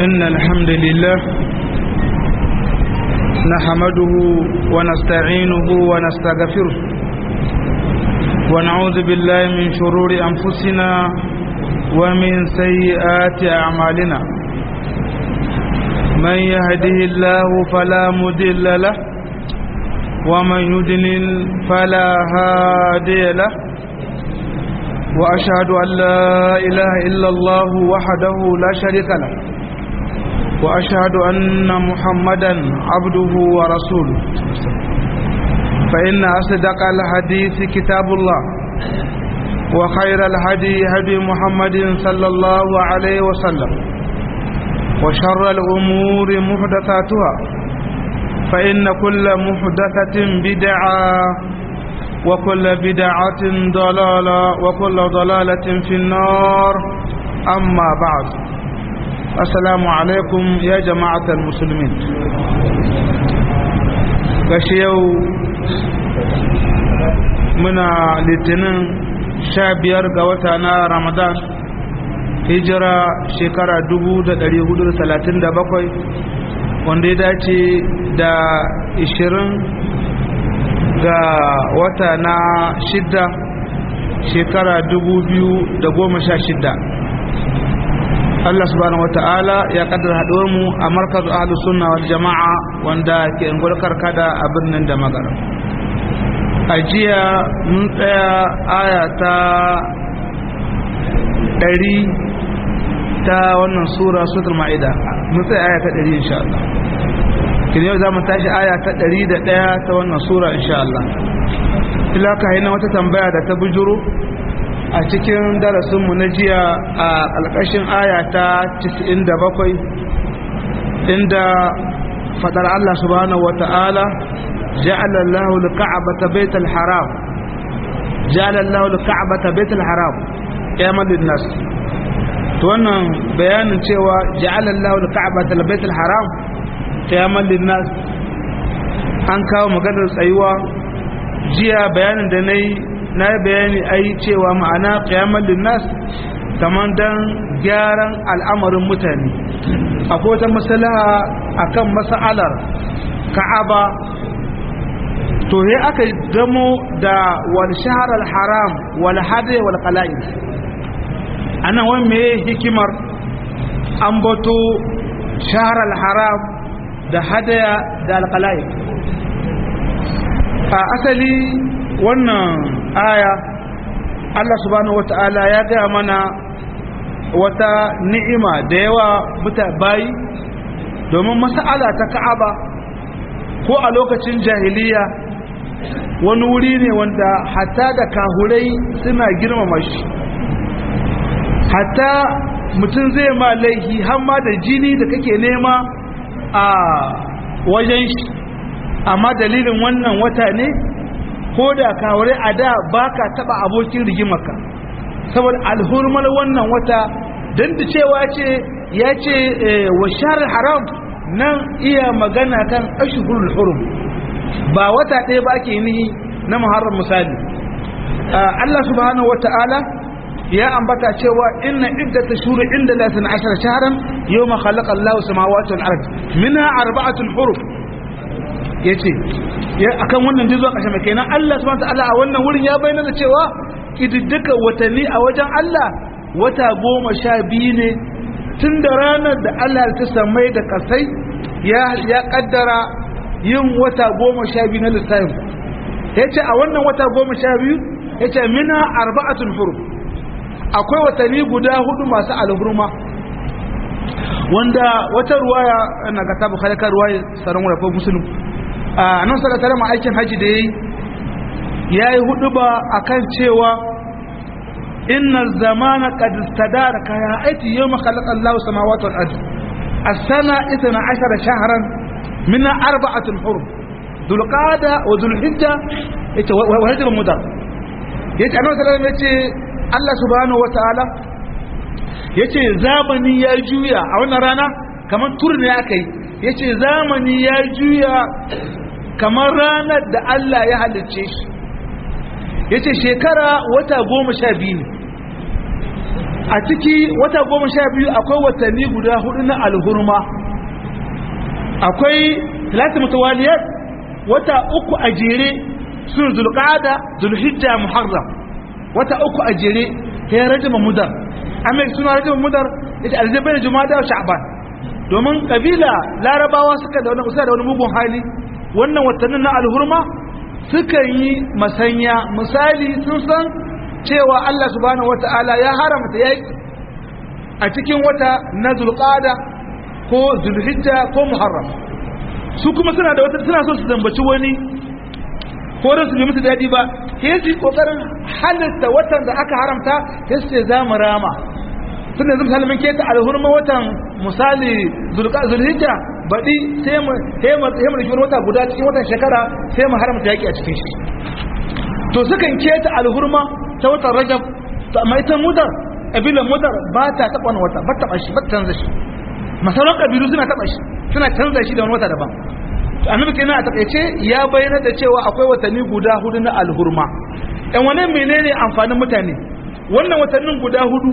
إن الحمد لله نحمده ونستعينه ونستغفره ونعوذ بالله من شرور أنفسنا ومن سيئات أعمالنا من يهده الله فلا مدل له ومن يدلل فلا هادي له وأشهد أن لا إله إلا الله وحده لا شريك له وأشهد أن محمدا عبده ورسوله فإن أصدق الحديث كتاب الله وخير الهدي هدي محمد صلى الله عليه وسلم وشر الأمور محدثاتها فإن كل محدثة بدعة وكل بدعة ضلالة وكل ضلالة في النار أما بعد السلام عليكم يا جماعة المسلمين يو منا litinin sha biyar ga wata na ramadan hijira shekara 1437 wanda ya dace da 20 ga wata na shidda shekara shidda. Allah subhanahu wata'ala ya kaddara haɗuwar mu a markaz ahlus sunna wal jama'a wanda ke ngulkar kada a birnin da magara a jiya mun tsaya aya ta ɗari ta wannan sura sutul ma'ida mun tsaya aya ta ɗari insha Allah kin yau za mu tashi aya ta ɗari da ɗaya ta wannan sura insha Allah ilaka haina wata tambaya da ta bujuro a cikin darasinmu na jiya a alƙashin aya ta 97 inda fadar Allah subhanahu wata'ala ja'ala Allahu al-ka'bata baytal haram ja'ala Allahu al-ka'bata baytal haram qiyamal lin-nas to wannan bayanin cewa ja'ala Allahu al-ka'bata baytal haram qiyamal lin-nas an kawo maganar tsayuwa jiya bayanin da nayi na yi bayani ai cewa ma'ana qiyamul linnas kaman dan gyaran al'amarin mutane akwai wata maslaha akan mas'alar ka'aba to he aka damo da wal shahr al haram wal hadi wal qala'id anan wani me hikimar an bato shahr al haram da hadaya da al qala'id a asali wannan aya Allah subhanahu wata'ala ya gaya mana wata ni'ima da yawa muta bayi domin mas'ala ta ka'aba ko a lokacin jahiliya wani wuri ne wanda hatta da kahurai suna girmama shi hatta mutum zai ma laihi hamma da jini da kake nema a wajen shi amma dalilin wannan wata ne ko da kawure a da ba ka taɓa abokin rigimarka saboda alhurmar wannan wata don da cewa ce ya ce wa sharar haram nan iya magana kan ashihurul hurum ba wata ɗaya ba ke nihi na muharram misali Allah subhanahu wa ta'ala ya ambata cewa inna iddata shuru inda la sana ashara shahran yawma khalaqa Allahu samawati wal ard minha arba'atun hurum ya ce akan wannan jizo ƙashe mai kenan Allah subhanahu ta'ala a wannan wurin ya bayyana da cewa kididdika watanni a wajen Allah wata goma sha biyu ne tun da ranar da Allah ta samai da kasai ya kaddara yin wata goma sha biyu na lissafin ya ce a wannan wata goma sha biyu ya ce mina arba'atun hurum akwai watanni guda hudu masu alhurma wanda wata ruwaya na ga tabu halakar ruwaya tsaron wadda musulun a nan sakatare ma aikin haji da ya yi ya yi hudu ba a kan cewa inna zamana kadistadara kaya aiki yau makalakan lau samawatu al'adu a sana ita na ashara shaharan mina arba'atul hurum dulqada wa dulhijja ita wa hijjar mudar yace annabi sallallahu alaihi wasallam yace Allah subhanahu wa ta'ala yace zamani ya juya a wannan rana kamar turne aka yi yace zamani ya juya kamar ranar da Allah ya halicce shi yace shekara wata goma sha biyu ne a ciki wata goma sha biyu akwai watanni guda hudu na alhurma akwai talata mutawaliyar wata uku a jere sun zulqada zulhijja muharram wata uku a jere ya rajama mudar amma suna rajama mudar ita aljabar jumada wa sha'ban domin kabila larabawa suka da wani da wani mugun hali wannan watannin na alhurma sukan yi masanya misali sun san cewa Allah subhanahu wata'ala ya haramta yaki a cikin wata na zulqada ko zulhijja ko muharram su kuma suna da wata suna so su zambaci wani ko da su bi musu dadi ba sai su yi kokarin halitta watan da aka haramta sai su ce za mu rama tun da zai mun keta alhurma watan misali zulhijja baɗi sai mu sai mu sai mu rike wata guda cikin watan shekara sai mu haramta yaki a cikin shi to sukan keta alhurma ta watan rajab to amma ita mudar kabilan mudar ba ta taɓa wani wata ba taɓa shi ba canza shi masauran kabilu suna taɓa shi suna canza shi da wani wata daban annabi kenan a takaice ya bayyana da cewa akwai watanni guda hudu na alhurma ɗan wani menene amfanin mutane wannan watannin guda hudu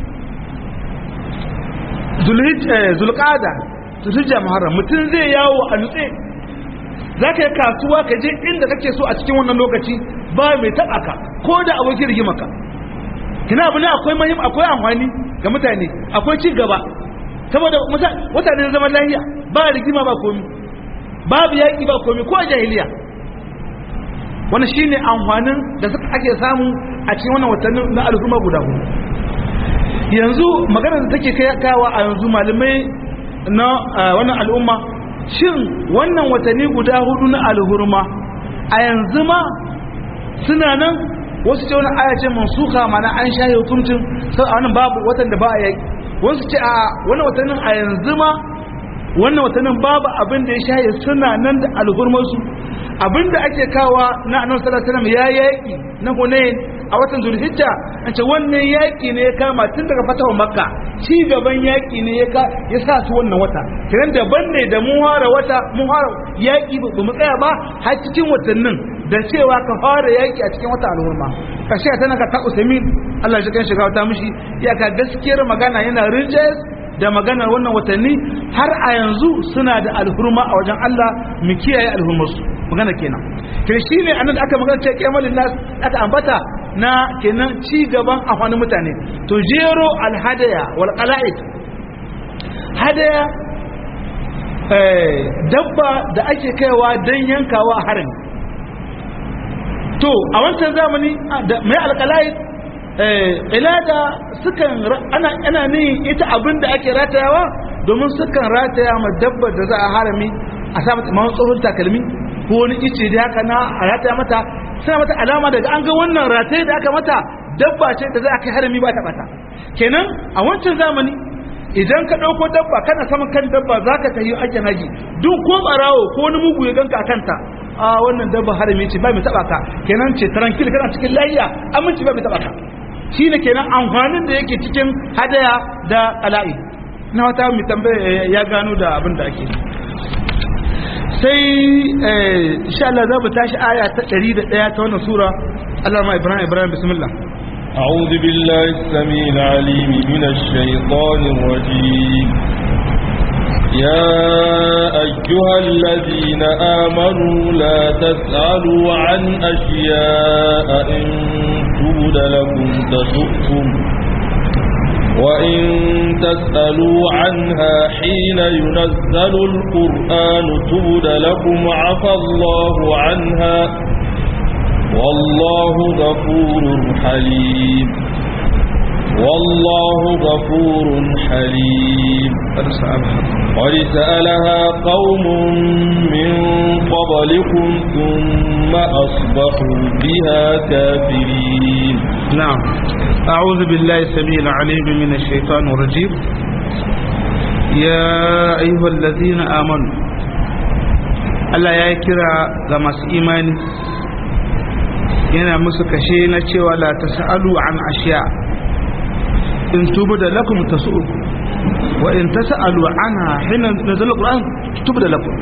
zulqada zulhijja muharram mutum zai yawo a nutse za ka yi kasuwa ka je inda kake so a cikin wannan lokaci ba mai taɓa ka ko da abokin rigimaka kina abu ne akwai mahim akwai amfani ga mutane akwai ci gaba saboda mutane zaman lahiya ba rigima ba komi babu yaƙi ba komi ko a jahiliya wani shine amfanin da suka ake samu a cikin wannan watannin na al'umma guda hudu yanzu maganar da take kai kawa a yanzu malamai na wannan al'umma shin wannan watanni guda hudu na alhurma a yanzu ma suna nan wasu ce wani aya ce mansuka mana an shaye hukuncin sau a wannan babu watan da ba a yaki wasu ce a wannan watannin a yanzu ma wannan watannin babu abin da ya shaye suna nan da alhurmarsu abin da ake kawa na annabi sallallahu alaihi wasallam ya yaki na hunain a watan zulhijja an ce wannan yaki ne ya kama tun daga fatawa makka ci gaban yaki ne ya sa su wannan wata kiran daban ne da mun fara wata mun fara yaki ba mu tsaya ba har cikin watannin da cewa ka fara yaki a cikin wata al'umma kashe ta naka ta usaimin Allah shi kan shiga wata mishi iyaka gaskiyar magana yana rinjaye da maganar wannan watanni har a yanzu suna da alhurma a wajen Allah mu kiyaye alhurmarsu magana kenan kai shi ne annan aka magana ce kemalin nas aka ambata na kenan ci gaban amfanin mutane to jero alhadaya wal qala'id hadaya dabba da ake kaiwa don yankawa a harin to a wancan zamani mai alqala'id ilada sukan ana ana ne ita abin da ake ratayawa domin sukan rataya ma dabbar da za a harami a sa mata mawon tsohon takalmi ko wani ice da haka na a rataya mata suna mata alama daga an ga wannan rataye da aka mata dabba ce da za a kai harami ba ta bata kenan a wancan zamani idan ka ɗauko dabba kana saman kan dabba za ka tafi ake haji duk ko ɓarawo ko wani mugu ya ganka a kanta a wannan dabba harami ce ba mai taɓa ka kenan ce tarankil kana cikin layiya aminci ba mai taɓa ka shi ne kenan amfanin da yake cikin hadaya da ala'i na wata mai tambaya ya gano da abin da ake sai insha Allah za mu tashi aya ta 101 ta wannan sura Allah ma Ibrahim Ibrahim bismillah أعوذ بالله السميع العليم من الشيطان الرجيم يا أيها الذين آمنوا لا تسألوا عن أشياء إن تبد لكم تسؤكم وإن تسألوا عنها حين ينزل القرآن تبد لكم عفى الله عنها والله غفور حليم والله غفور حليم قد سألها قوم من قبلكم ثم أصبحوا بها كافرين نعم أعوذ بالله السميع العليم من الشيطان الرجيم يا أيها الذين آمنوا Allah ya kira ga masu imani yana musu kashe na cewa la tas'alu an ashiya in tubu da lakum tasu'ukum wa in tas'alu anha hina nazala alquran tubu da lakum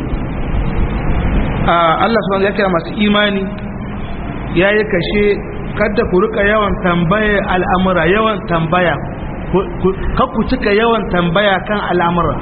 Allah subhanahu ya kira masu imani yayi kashe kada ku rika yawan tambaya al'amura yawan tambaya kakku cika yawan tambaya kan al'amura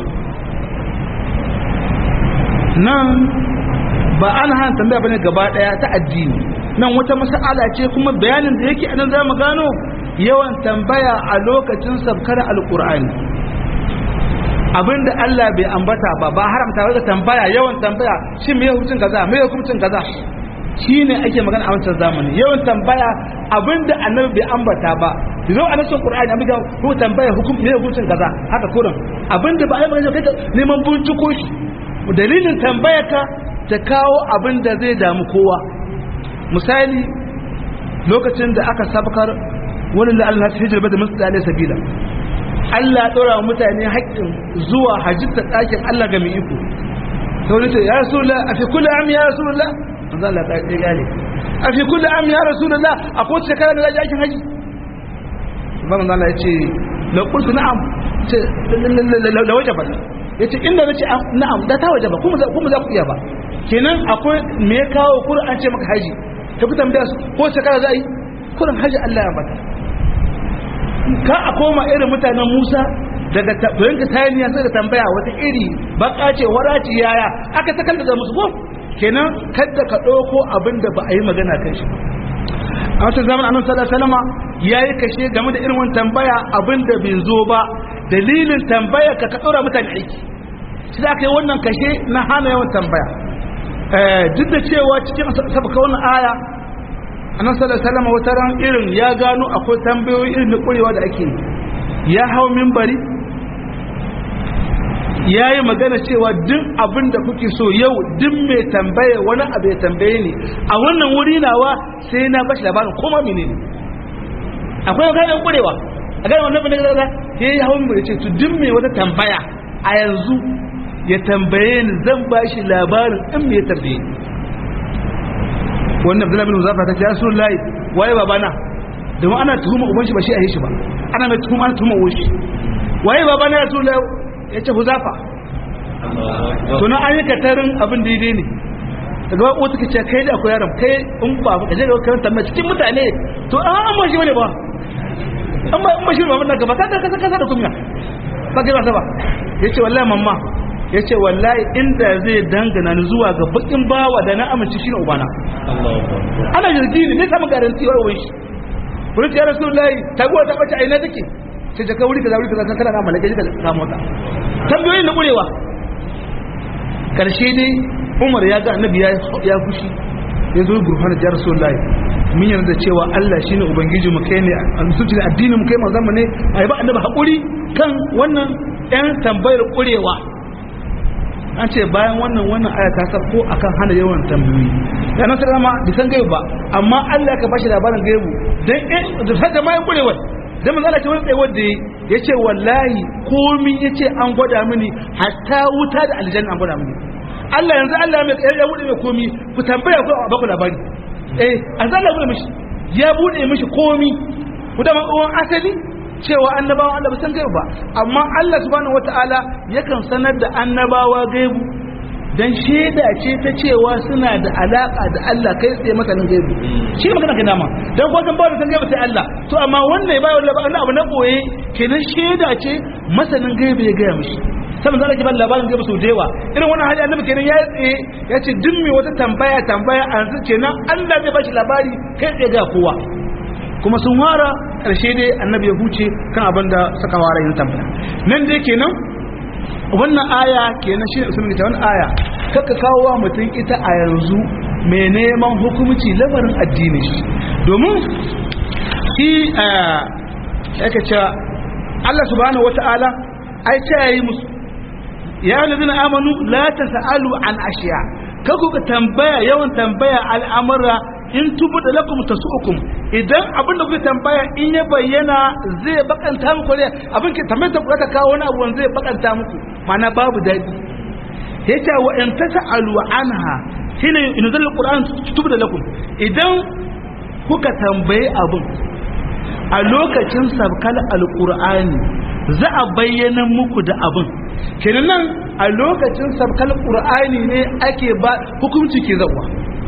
nan ba an hana tambaya bane gaba daya ta addini nan wata mas'ala ce kuma bayanin da yake anan zamu gano yawan tambaya a lokacin sabkar alqur'ani abinda Allah bai ambata ba ba haramta ba tambaya yawan tambaya shin me hukuncin kaza me hukuncin kaza shine ake magana a wancan zamani yawan tambaya abinda annabi bai ambata ba zo a nasin qur'ani amma ko tambaya hukum me hukuncin kaza haka kurin abinda ba ai magana kai neman binciko shi dalilin tambayarka ta kawo abinda zai damu kowa misali lokacin da aka sabkar wani da Allah ya hijira da musu da sabila Allah ya dora wa mutane haƙƙin zuwa hajjita ɗakin Allah ga mai iko sai wani ce ya rasulullah a fi kulli am ya rasulullah manzo Allah ta ce gane a fi kulli am ya rasulullah a ko shekara da zai aikin haji ba manzo Allah ya ce la qultu na'am ce la wajaba yace inda nace na'am da ta wajaba kuma kuma za ku iya ba kenan akwai me ya kawo Qur'an ce maka haji ka fi tambaya su ko shekara za a yi kurin haji Allah ya bata ka a koma irin mutanen Musa daga yanka tayaniya sai da tambaya wata iri baka ce waraci yaya aka ta kallada musu ko kenan kada ka ɗauko abin da ba a yi magana kan shi a wata zaman annabi sallallahu alaihi wasallam yayi kashe game da irin wannan tambaya abin da bai zo ba dalilin tambaya ka ka ɗora mutane aiki shi da aka yi wannan kashe na hana yawan tambaya duk da cewa cikin sabaka wannan aya annabi sallallahu alaihi wasallam wata ran irin ya gano akwai tambayoyi irin da kurewa da ake ya hau minbari ya yi magana cewa duk abin da kuke so yau duk mai tambaye wani abu ya tambaye ni a wannan wuri nawa sai na bashi labarin koma mene ne akwai maganar kurewa a gane wannan bane gaza ya yi hau minbari ce to duk mai wata tambaya a yanzu ya tambaye ni zan bashi labarin in mai tambaye ni wannan abdullahi bin muzafa ta ce ya sun layi waye babana domin ana tuhuma uban shi ba shi a yi shi ba ana mai tuhuma ana tuhuma uwan shi waye babana ya sun layi ya ce huzafa tuna an yi katarin abin daidai ne daga ba wata ce kai da akwai yaron kai in ba ka je ga karanta mai cikin mutane to an an ba shi bane ba an ba an ba shi ba wannan gaba ka kasa kasa da kunya ba ga ba yace wallahi mamma yace wallahi inda zai dangana ni zuwa ga bakin bawa da na amince shi ne ubana ana jirgi ne sai samu garanti wa uwan shi wurin ya rasulullahi taguwa ta bace aina take sai jaka wuri kaza wuri kaza kana na malaka jika ka mota tambayoyin da kurewa karshe dai Umar ya ga annabi ya ya fushi ya zo gurfana da rasulullahi mun yarda cewa Allah shine ubangiji mu kai ne musulci da addinin mu kai manzon mu ne ai ba annabi hakuri kan wannan ɗan tambayar kurewa an ce bayan wannan wannan aya ta sako akan hana yawan tambayoyi da nan sai ma bisan gaibu ba amma Allah ka bashi labarin gaibu dan da sai ma ya kurewa dan manzo Allah ce wani tsayawar da yace wallahi komi yace an gwada mini hatta wuta da aljanna an gwada mini Allah yanzu Allah mai ya bude mai komi ku tambaya ku ba ku labari eh azza Allah bude mishi ya bude mishi komi ku da uwan asali cewa annabawa Allah san gaibu ba amma Allah subhanahu wataala yakan sanar da annabawa gaibu dan shaida ce ta cewa suna da alaka da Allah kai tsaye masanin gaibu shi ne magana kana ma dan ko san ba da san gaibu sai Allah to amma wannan ya bayar labarin abu na boye kenan shaida ce masanin gaibu ya gaya mishi sai manzo Allah ke ba labarin gaibu sau da yawa irin wannan hali annabi kenan ya tsaye ya ce duk me wata tambaya tambaya an kenan Allah zai ba shi labari kai tsaye ga kowa kuma sun wara ƙarshe dai annabi ya huce kan abin da suka wara yin tambaya nan dai kenan wannan aya kenan shi ne usulun ta wannan aya kaka kawo wa mutum ita a yanzu mai neman hukumci lamarin addini shi domin shi yake cewa Allah subhanahu wata'ala ai ce yayi musu ya ladina amanu la tasalu an ashiya kaku ka tambaya yawan tambaya al'amura in tubu da lakum tasukum idan abin da kuke tambaya in ya bayyana zai bakanta muku ne abin ke tambayar da kuka kawo wani abu zai bakanta muku mana babu dadi yace wa in tasalu anha shine in zal qur'an tubu da lakum idan kuka tambaye abin a lokacin sabkal alqur'ani za a bayyana muku da abin kenan nan a lokacin sabkal qur'ani ne ake ba hukunci ke zawa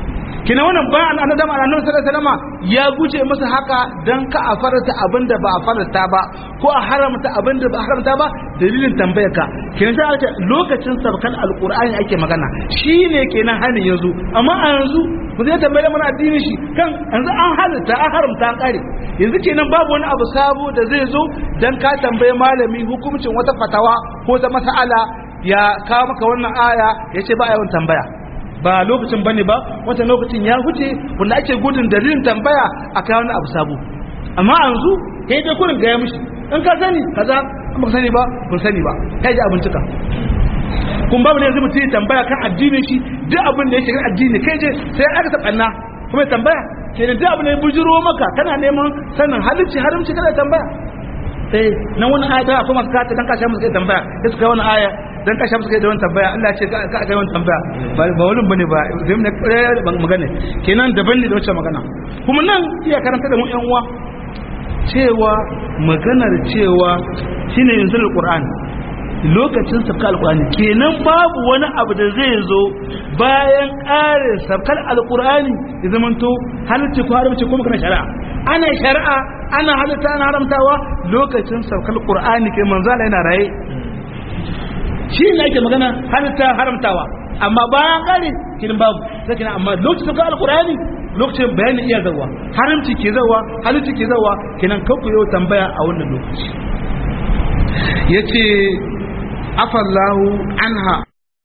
kina wannan bayan annabi da annabi sallallahu alaihi wasallam ya guje masa haka dan ka a farata abinda ba a farata ba ko a haramta abinda ba a haramta ba dalilin tambayar ka kina sai aka lokacin sabkan alqur'ani ake magana shine kenan hanin yanzu amma a yanzu ku zai tambaye mana addinin shi kan yanzu an halitta an haramta an kare yanzu kenan babu wani abu sabo da zai zo dan ka tambaye malami hukuncin wata fatawa ko ta mas'ala ya kawo maka wannan aya ya ce ba a yawan tambaya ba lokacin bane ba wata lokacin ya huce wanda ake gudun dalilin tambaya a kawo wani abu sabo amma yanzu kai dai kurin gaya mishi in ka sani kaza in ba sani ba kun sani ba kai ji abincika kun babu ne yanzu mutum ya tambaya kan addinin shi duk abin da ya shiga addini kai je sai aka taɓanna kuma ya tambaya ke da duk abin da ya bujiro maka kana neman sanin halicci haramci kana tambaya eh na wani aya ta kuma ka ta dan kashe musu kai tambaya sai suka wani aya dan kashe musu kai da wani tambaya Allah ya ce ka ka kai wani tambaya ba ba wani bane ba sai mun ban magana kenan daban ne da wacce magana kuma nan iya karanta da mu yan uwa cewa maganar cewa shine yanzu alquran lokacin sabkar alkur'ani kenan babu wani abu da zai zo bayan ƙarin sabkar alkur'ani ya zamanto halitta ko haramci ko magana shari'a ana shari'a ana halitta ana haramtawa lokacin sabkar alkur'ani kai manzala yana raye shi ne ake magana halitta haramtawa amma bayan ƙari kenan babu sai kenan amma lokacin sabkar alkur'ani lokacin bayanin iya zawa haramci ke zawa halitta ke zawa kenan kanku yau tambaya a wannan lokaci yace afallahu anha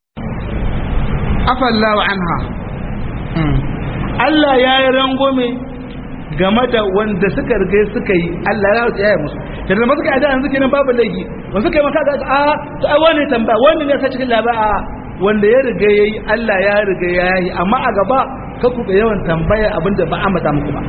afallahu anha Allah ya yi rangome game da wanda suka rigai suka yi Allah ya tsaya musu da da suka yi da yanzu kenan babu laifi ba suka yi maka ga a to ai wani tambaya wani ne sai cikin labara wanda ya riga yayi Allah ya riga ya yi amma a gaba ka ku yawan tambaya abinda ba a mata muku ba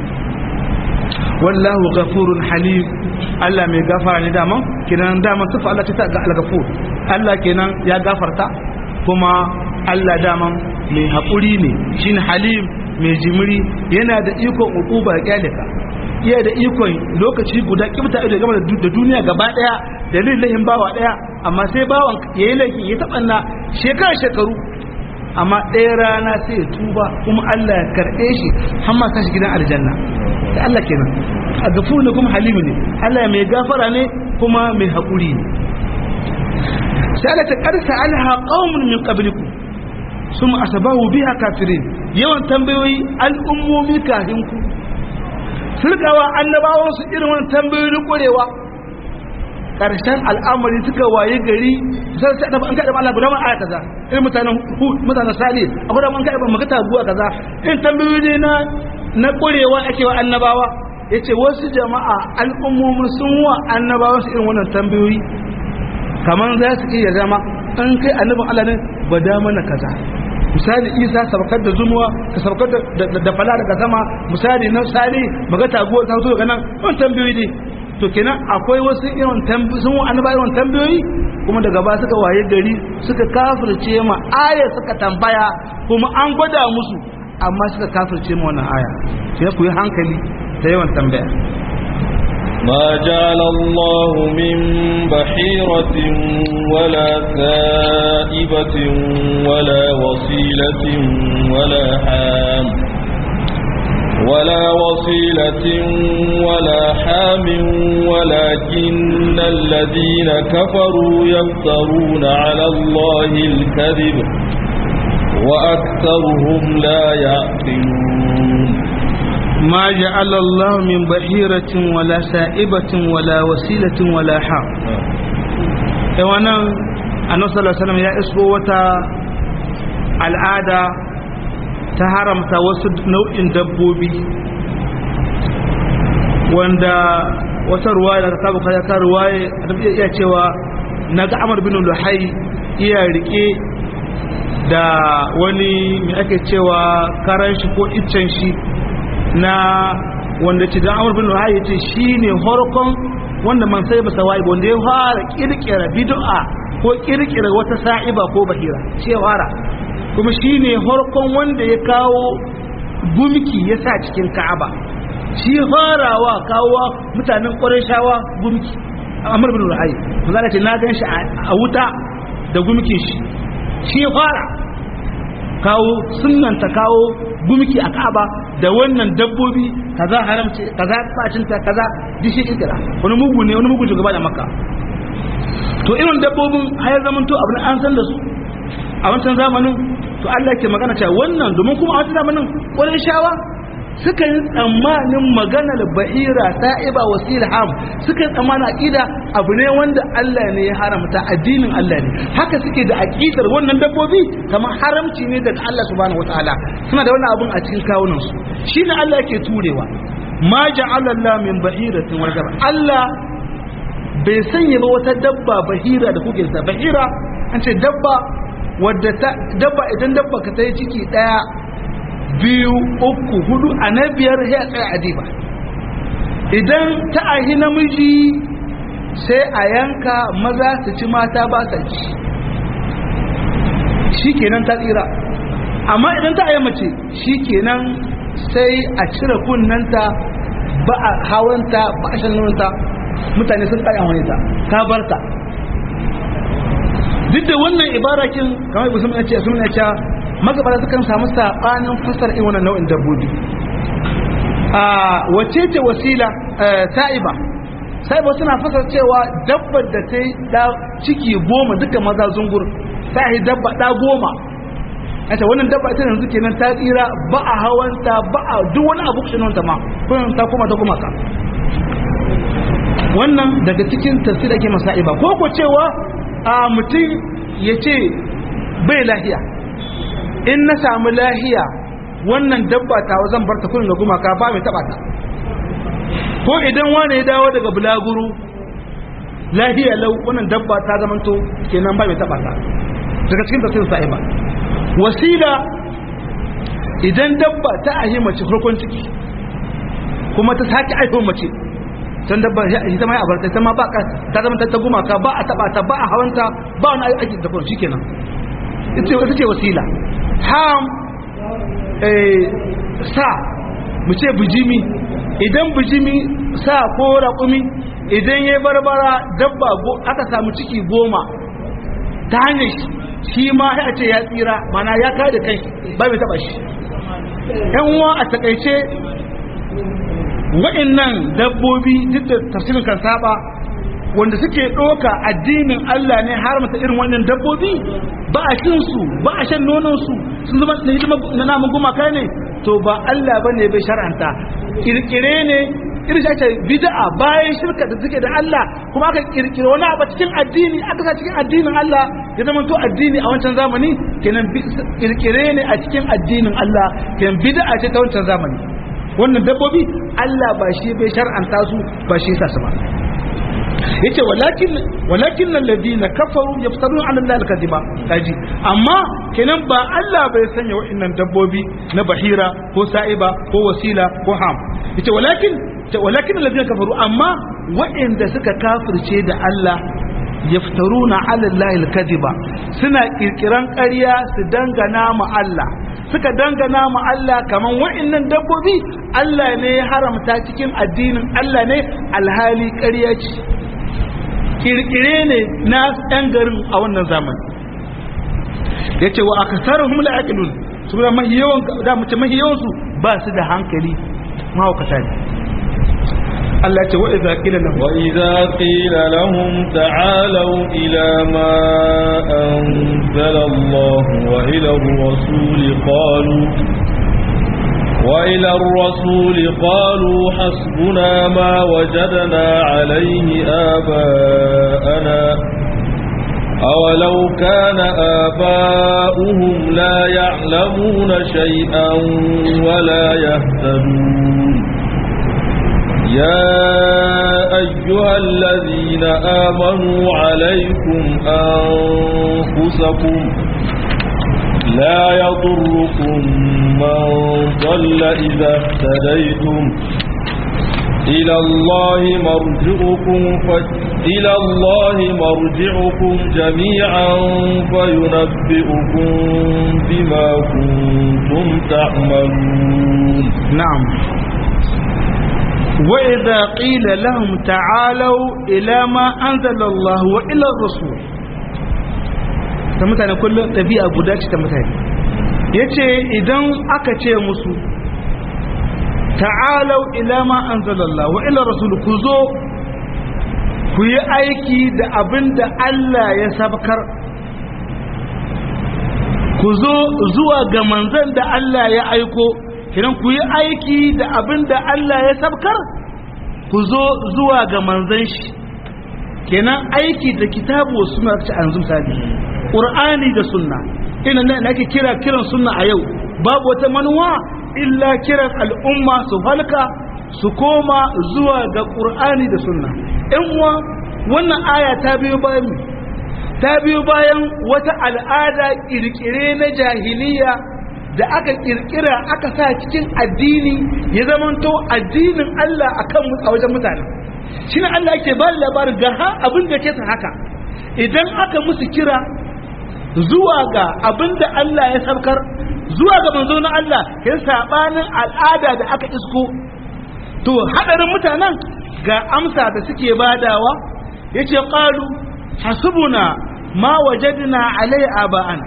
wallahu ghafurun halim Allah mai gafara ne daman kenan daman sifa Allah ta ga al-ghafur Allah kenan ya gafarta kuma Allah daman mai haƙuri ne shine halim mai jimiri yana da ikon uquba ya kyale ka iya da ikon lokaci guda kibta ido game da duniya gaba daya da lillahin bawa daya amma sai bawan yayi laifi ya tabanna shekara shekaru amma ɗaya rana sai ya tuba kuma Allah ya karɓe shi har ma sa shi gidan aljanna da Allah kenan a gafuru ne kuma halimu ne Allah mai gafara ne kuma mai haƙuri ne sai Allah ta karsa alha qaumun min qablikum summa asabahu biha kafirin yawan tambayoyi al'ummomi kafin ku surkawa annabawan su irin wannan tambayoyi ƙwarewa karshen al'amari suka waye gari sai sai da an kada Allah guda ma aya kaza irin mutanen mutanen sali a guda an kada maka taguwa kaza irin tambayoyi na na ƙwarewa ake wa annabawa yace wasu jama'a al'ummomi sun wa annabawa su irin wannan tambayoyi kaman za su iya zama an kai annabin Allah ne ba da mana kaza misali isa sabakar da zumuwa ka sabakar da fala daga sama misali na sali maga taguwar ta zo daga nan wannan tambayoyi ne to kenan akwai wasu irin tambayoyi sun annaba irin tambayoyi kuma daga ba suka waye gari suka kafirce ma aya suka tambaya kuma an gwada musu amma suka kafirce ma wannan aya sai ku yi hankali da yawan tambaya ما جعل الله من بحيرة ولا سائبة ولا وصيلة ولا حام ولا وصيلة ولا حام ولكن الذين كفروا يفترون على الله الكذب وأكثرهم لا يعقلون ما جعل الله من بحيرة ولا سائبة ولا وسيلة ولا حام وانا annabi sallallahu alaihi wasallam ya isko wata al'ada ta haramta wasu nau'in dabbobi wanda wata ruwaya da ta buka ta ruwaya da iya cewa naga Amr bin Luhai iya rike da wani mai ake cewa karan shi ko iccen shi na wanda ce dan Amr bin Luhai yace shine horkon wanda man sai ba sawai wanda ya fara kirkira bid'a ko kirkira wata sa'iba ko bahira ce fara kuma shine horkon wanda ya kawo gumki ya sa cikin Ka'aba shi farawa kawo mutanen Qurayshawa gumki Amr bin Luhai manzo ce na gan shi a wuta da gumkin shi shi fara kawo sunnanta kawo gumki a Ka'aba da wannan dabbobi kaza haramci kaza facinta kaza dishi kirkira wani mugu ne wani mugu shugaba da Makka to irin dabbobin har zaman to abin an san da su a wancan zamanin to Allah ke magana cewa wannan domin kuma a wancan zamanin ƙwarin shawa suka yi tsammanin maganar bahira ta'iba wasil ham suka yi tsammanin aqida abu ne wanda Allah ne ya haramta addinin Allah ne haka suke da aqidar wannan dabbobi kamar haramci ne daga Allah subhanahu wataala suna da wannan abun a cikin kawunan su shine Allah yake turewa ma ja'ala Allah min bahiratin wal Allah bai sanya ba wata dabba bahira da kuke sa bahira an ce dabba wadda ta dabba idan dabba ka ta yi ciki daya biyu uku hudu a na biyar ya tsaya adiba idan ta ahi namiji sai a yanka maza su ci mata ba sa ci shi kenan ta tsira amma idan ta ayi mace shi kenan sai a cire kunnanta ba a hawanta ba a shanunta mutane sun tsaya wani ta ta bar ta duk da wannan ibarakin kamar ibu sun ce sun ce magabata sukan samu sabanin fasar irin wannan nau'in dabbobi a wace ce wasila ta'iba sa'iba suna fasar cewa dabbar da ta yi da ciki goma duka maza zungur ta yi dabba da goma ita wannan dabba ita yanzu kenan ta tsira ba a hawanta ba a duk wani abu kushin ta ma kun ta kuma ta kuma ka wannan daga cikin tafsir ake masa'iba ko ko cewa a mutum ya ce bai lahiya in na samu lahiya wannan dabba ta zan bar ta kullum da gumaka ba mai taba ta ko idan wani ya dawo daga bulaguru lahiya lau wannan dabba ta zamanto kenan ba mai taba ta daga cikin tafsirin sa'iba wasila idan dabba ta ahi mace farkon ciki kuma ta sake aihon mace can dabba ita ma ya abarta ita ma ba ka ta zama ta gumaka ba a taba ta ba a hawanta ba wani aiki da kuma shikenan ita ce wasila ham sa mu ce bijimi idan bijimi sa ko raƙumi idan ya barbara dabba aka samu ciki goma ta hanyar shi ma ya ce ya tsira mana ya kai da kai ba mai taba shi yan uwa a takaice wa'annan dabbobi duk da tafsirin kan saba wanda suke ɗoka addinin Allah ne har mata irin wannan dabbobi ba a cin su ba a shan nonon su sun zama na hidima na namun gumaka ne to ba Allah bane bai shar'anta kirkire ne irin shi ake bid'a bayan shirka da suke da Allah kuma aka kirkire wani abu cikin addini aka sa cikin addinin Allah ya zama to addini a wancan zamani kenan kirkire ne a cikin addinin Allah kenan bid'a ce ta wancan zamani wannan dabbobi Allah ba shi bai shar'anta su ba shi yasa su ba yace walakin walakin alladhina kafaru yaftarun ala allahi alkadiba kaji amma kenan ba Allah bai sanya wa'annan dabbobi na bahira ko sa'iba ko wasila ko ham yace walakin walakin alladhina kafaru amma wa'anda suka kafirce da Allah yaftaruna ala allahi alkadiba suna kirkiran ƙarya su dangana ma Allah suka dangana ma Allah kaman wa'annan dabbobi Allah ne ya haramta cikin addinin Allah ne alhali ƙarya ce kirkire ne na ɗan garin a wannan zamani ya ce wa aka tsara humla aƙilun su da mahi yawan da mace mahi yawansu ba su da hankali mahaukata ne Allah ce wa'iza ƙila lahum وإذا قيل لهم تعالوا إلى ما أنزل الله وإلى الرسول قالوا وإلى الرسول قالوا حسبنا ما وجدنا عليه آباءنا أولو كان آباؤهم لا يعلمون شيئا ولا يهتدون يا أيها الذين آمنوا عليكم أنفسكم لا يضركم من ضل إذا اهتديتم إلى الله مرجعكم ف... إلى الله مرجعكم جميعا فينبئكم بما كنتم تعملون نعم وإذا قيل لهم تعالوا إلى ما أنزل الله وإلى الرسول ta mutane kullum ɗabi'a guda ce ta mutane yace idan aka ce musu ta'alau ila ma anzalallahu wa ila rasul ku zo ku yi aiki da abin da Allah ya sabkar ku zo zuwa ga manzan da Allah ya aiko kiran ku yi aiki da abin da Allah ya sabkar ku zo zuwa ga manzan shi kenan aiki da kitabu suna ta anzum sabi qur'ani da sunna ina nan ake kira kiran sunna a yau babu wata manuwa illa kiran al'umma su halka su koma zuwa ga qur'ani da sunna in uwa wannan aya ta biyo bayan ta biyo bayan wata al'ada kirkire na jahiliya da aka kirkira aka sa cikin addini ya zamanto addinin Allah akan a wajen mutane shi ne Allah ke ba labarin ga ha abin da ke haka idan aka musu kira zuwa ga abin da Allah ya saukar zuwa ga manzo na Allah ya sabanin al'ada da aka isko to hadarin mutanen ga amsa da suke badawa yace qalu hasbuna ma wajadna alai aba'ana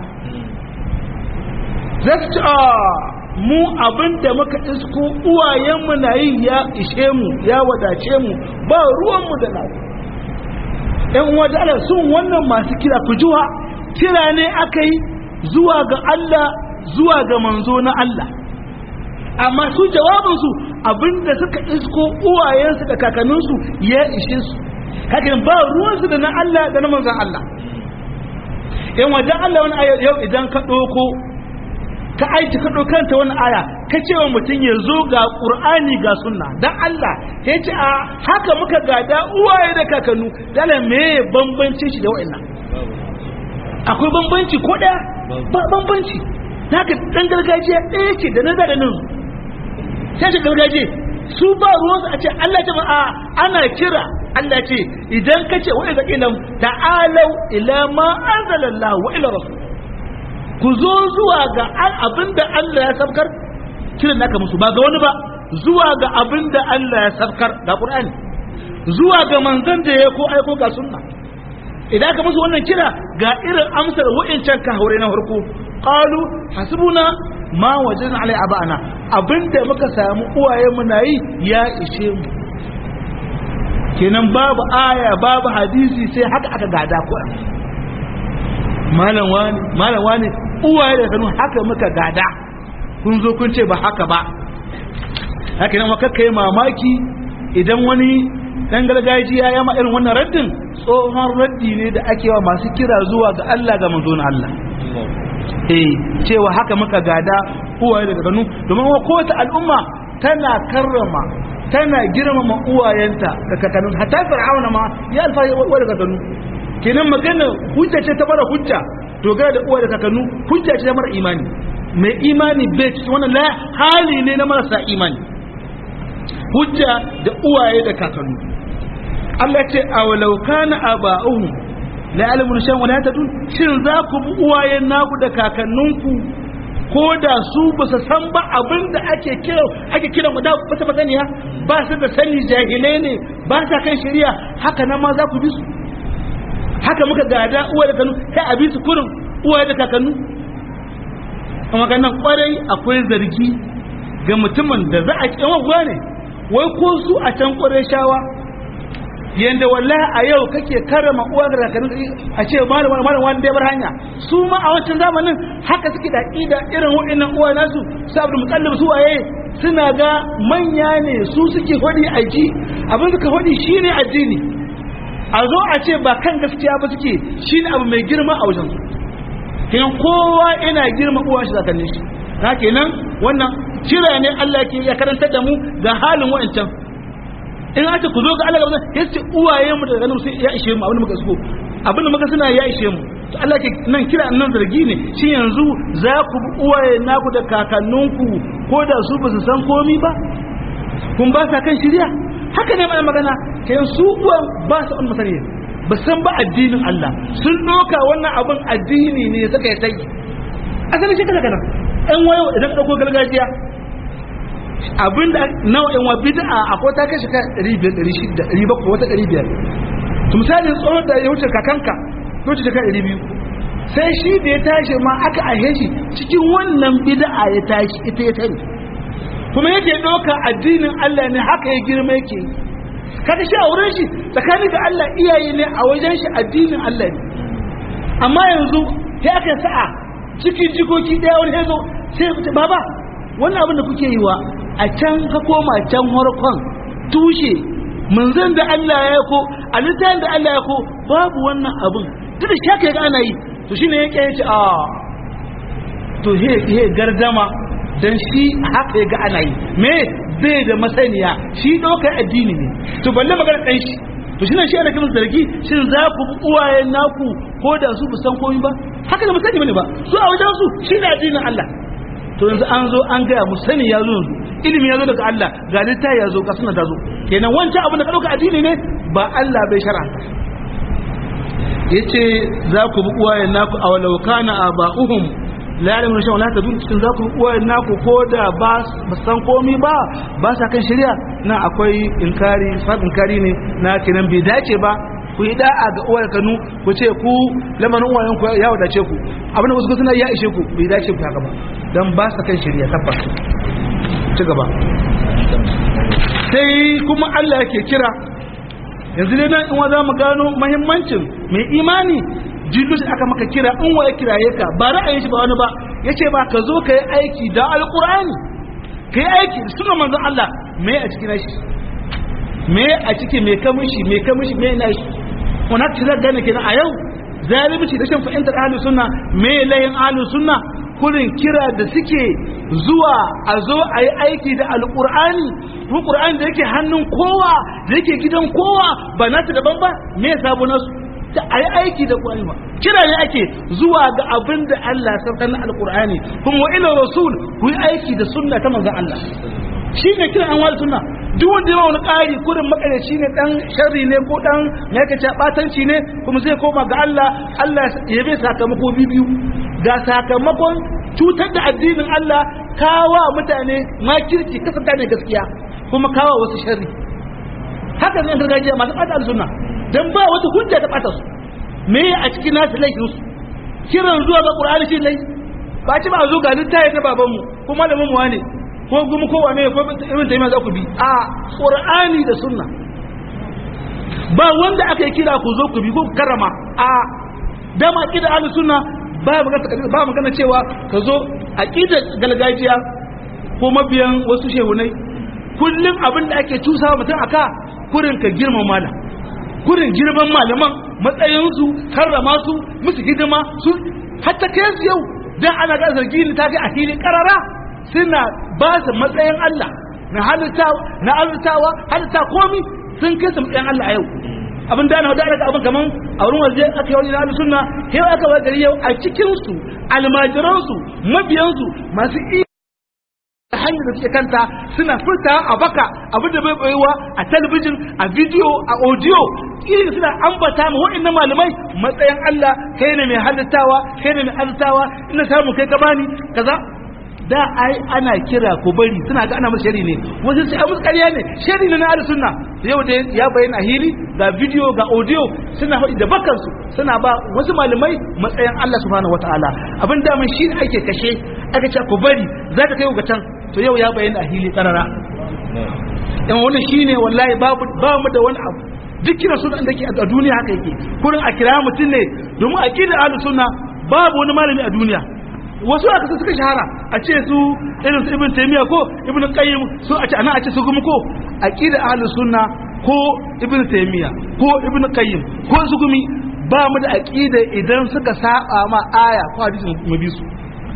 zasu mu abin da muka isko uwayenmu na yi ya ishe mu ya wadace mu ba ruwanmu da na ‘yan wadala sun wannan masu kira ku juwa kira ne aka yi zuwa ga Allah zuwa ga manzo na Allah amma su jawabinsu abin da suka isko uwayensu da kakanninsu ya ishe su hakan ba ruwansu da na Allah da na manzan Allah ‘yan wajen Allah wani yau idan ka ɗauko ka aiki ka kanta wani aya ka ce wa mutum ya zo ga ƙur'ani ga sunna don Allah ya ce a haka muka gada uwaye da kakannu dala me bambanci shi da wa'annan akwai bambanci ko ɗaya ba bambanci haka ɗan gargajiya ɗaya ce da na da nan sai ce gargajiya su ba ruwansu a ce Allah ce a ana kira Allah ce idan ka ce wa'iza ilam ta'alau ila ma anzalallahu wa ila rasul ku zo zuwa ga abin da Allah ya sabkar kiran naka musu ba ga wani ba zuwa ga abin da Allah ya sabkar ga Qur'ani zuwa ga manzon da ya ko aiko ga sunna idan ka musu wannan kira ga irin amsar wa'incan ka haure na farko qalu hasbuna ma wajadna alai abana abinda muka samu uwaye mu yi ya ishe mu kenan babu aya babu hadisi sai haka aka gada Qur'ani malam wani malam wani uwaye da kanu haka muka gada kun zo kun ce ba haka ba haka nan maka kai mamaki idan wani dan gargajiya ya ma irin wannan raddin tsohon raddi ne da ake wa masu kira zuwa ga Allah ga manzo na Allah eh cewa haka muka gada uwaye da kanu domin wa kowace al'umma tana karrama tana girmama uwayenta da kakannin hatta fir'auna ma ya alfahari wa da kakanu kenan magana hujja ce ta mara hujja dogara da uwa da kakannu hujja ce ta mara imani mai imani bai ci wannan la hali ne na marasa imani hujja da uwaye da kakannu Allah ce awalau kana aba'uhum la ya'lamun shan wala tadun shin za ku bi uwayen naku da kakanninku ko da su ba su san ba abin da ake kira ake kira mu da wata masaniya ba su da sani jahilai ne ba sa kan shari'a haka nan ma za ku bi su haka muka gada uwa da kanu sai a bi su kurin uwa da kakannu amma kan nan kwarai akwai zargi ga mutumin da za a kyan wa ne wai ko su a can kwarai shawa yanda wallahi a yau kake karama uwa da kakannu a ce malam malam wani dai bar hanya su ma a wancan zamanin haka suke da ida irin wa'annan uwa nasu su abdul mutallib su waye suna ga manya ne su suke hodi aji abin suka hodi shine addini a zo a ce ba kan gaskiya ba suke shi ne abu mai girma a wajen kenan kowa yana girma uwa shi zakannin shi na kenan wannan kira ne Allah ke ya karanta da mu ga halin wa'ancan in aka ku zo ga Allah gaba ya ce uwaye mu da ganin sai ya ishe mu abin da muka so abin da muka suna ya ishe mu to Allah ke nan kira nan zargi ne shi yanzu za ku bi uwaye naku da kakanninku ko da su ba su san komi ba kun ba sa kan shirya haka ne mai magana kayan su uwan ba su an masani ba san ba addinin Allah sun doka wannan abin addini ne suka yi sai asali shi kaza kana ɗan wayo idan ɗauko gargajiya abin da nau'in wa bid'a akwai ta kashi kan 500 600 700 wata 500 to misalin tsohon da ya wuce kakanka ya wuce shekara 200 sai shi da ya tashi ma aka ahe shi cikin wannan bid'a ya tashi ita ya sani kuma yake ɗauka addinin Allah ne haka ya girma yake yi kada shi a wurin shi tsakanin da Allah iyaye ne a wajen shi addinin Allah ne amma yanzu sai aka sa'a cikin jikoki ɗaya wani ya zo sai ya fita baba wannan abin da kuke yi wa a can ka koma can harkon tushe manzan da Allah ya ko a littafin da Allah ya ko babu wannan abin duk da shaka ya ga ana yi to shine yake yace a to he he gardama dan shi haka ya ga ana yi me bai da masaniya shi dokar addini ne to balle magana dan shi to shine shi ana kiran zargi shin za ku bi uwayen naku ko da su san komai ba haka da musani bane ba su a wajen su shi ne addinin Allah to yanzu an zo an gaya mu sani ya zo yanzu ilimi ya zo daga Allah ga littafi ya zo ga suna ta zo kenan wancan abin da ka dauka addini ne ba Allah bai shara yace za ku bi uwayen naku a walau kana aba'uhum la ya'lamu shay'an la tadun cikin za ku bi uwayen naku ko da ba san komai ba ba sa kan shari'a na akwai inkari fa inkari ne na kenan bai dace ba ku yi da'a ga uwar kanu ku ce ku lamarin uwayen ku ya wadace ku abin da wasu suna ya ishe ku bai dace ku haka ba dan ba sa kan shari'a tabbas ci gaba sai kuma Allah yake kira yanzu dai nan in wa za mu gano muhimmancin mai imani jillu shi aka maka kira in wa ya kiraye ka ba ra'ayin shi ba wani ba yace ba ka zo ka yi aiki da alqur'ani ka yi aiki da sunan manzon Allah me a cikin shi me a ciki me kamishi me kamishi me na shi wannan ci zai gane kenan a yau zalunci da shan fahimtar ahlus sunna me layin ahlus sunna kurin kira da suke zuwa a zo a yi aiki da alƙur'ani ko ƙur'ani da yake hannun kowa da yake gidan kowa ba nasu daban ba me ya sabu nasu ta a yi aiki da ƙur'ani ba kira ne ake zuwa ga abin da Allah saukar na alƙur'ani kuma wa ila rasul ku yi aiki da sunna ta manzon Allah shi ne kira an wani sunna duk wanda ya wani ƙari kurin makarici ne dan sharri ne ko dan me yake batanci ne kuma zai koma ga Allah Allah ya bai sakamako biyu ga sakamakon cutar da addinin Allah kawa mutane makirci kasanta ne gaskiya kuma kawa wasu sharri haka ne gargajiya masu ɓata sunna dan ba wata hujja ta ɓata su me a cikin nasu laifin su kiran zuwa ga Qur'ani shi lai ba ci ba zo ga littafi na babanmu ko malamin mu wane ko gumu ko wane ko irin tayyima za ku bi a Qur'ani da sunna ba wanda aka yi kira ku zo ku bi ko karama a dama kida ahlus sunna ba ba magana cewa ka zo aqida galgajiya ko mabiyan wasu shehunai kullum abin da ake tusawa mutum aka kurin ka girma malam kurin girman malaman matsayinsu karrama su musu hidima su hatta kai su yau dan ana ga zargi ni ta ga a filin karara suna ba su matsayin Allah na halittawa na halittawa halitta komi sun kai su matsayin Allah a yau abin da ana da aka abin kaman a wurin waje aka yi wani na sunna yau aka wa gari yau a cikin su almajiran su mabiyan su masu iya hanyar da suke kanta suna furta a baka abin da bai bayewa a talabijin a bidiyo a audio irin suna ambata ma waɗannan malamai matsayin Allah kai ne mai halittawa kai ne mai halittawa ina samu kai ka bani kaza da ai ana kira ko bari suna ga ana musu shari ne wasu sai musu ƙarya ne shari ne na ahlus sunna yau da ya bayyana hili ga video ga audio suna faɗi da bakan su suna ba wasu malamai matsayin Allah subhanahu wataala abin da mun shi ake kashe aka ce ko bari za ka kai ga can to yau ya bayyana hili karara dan wannan shine wallahi babu ba mu da wani abu duk kira sunan da ke a duniya haka yake kurin a kira mutum ne domin aqidar ahlus sunna babu wani malami a duniya wasu aka su suka shahara a ce su irin su ibn taymiya ko ibn qayyim su a ce ana a ce su gumi ko aqida ahlus sunna ko ibn taymiya ko ibn qayyim ko su gumi ba mu da aqida idan suka saba ma aya ko hadisi mu bi su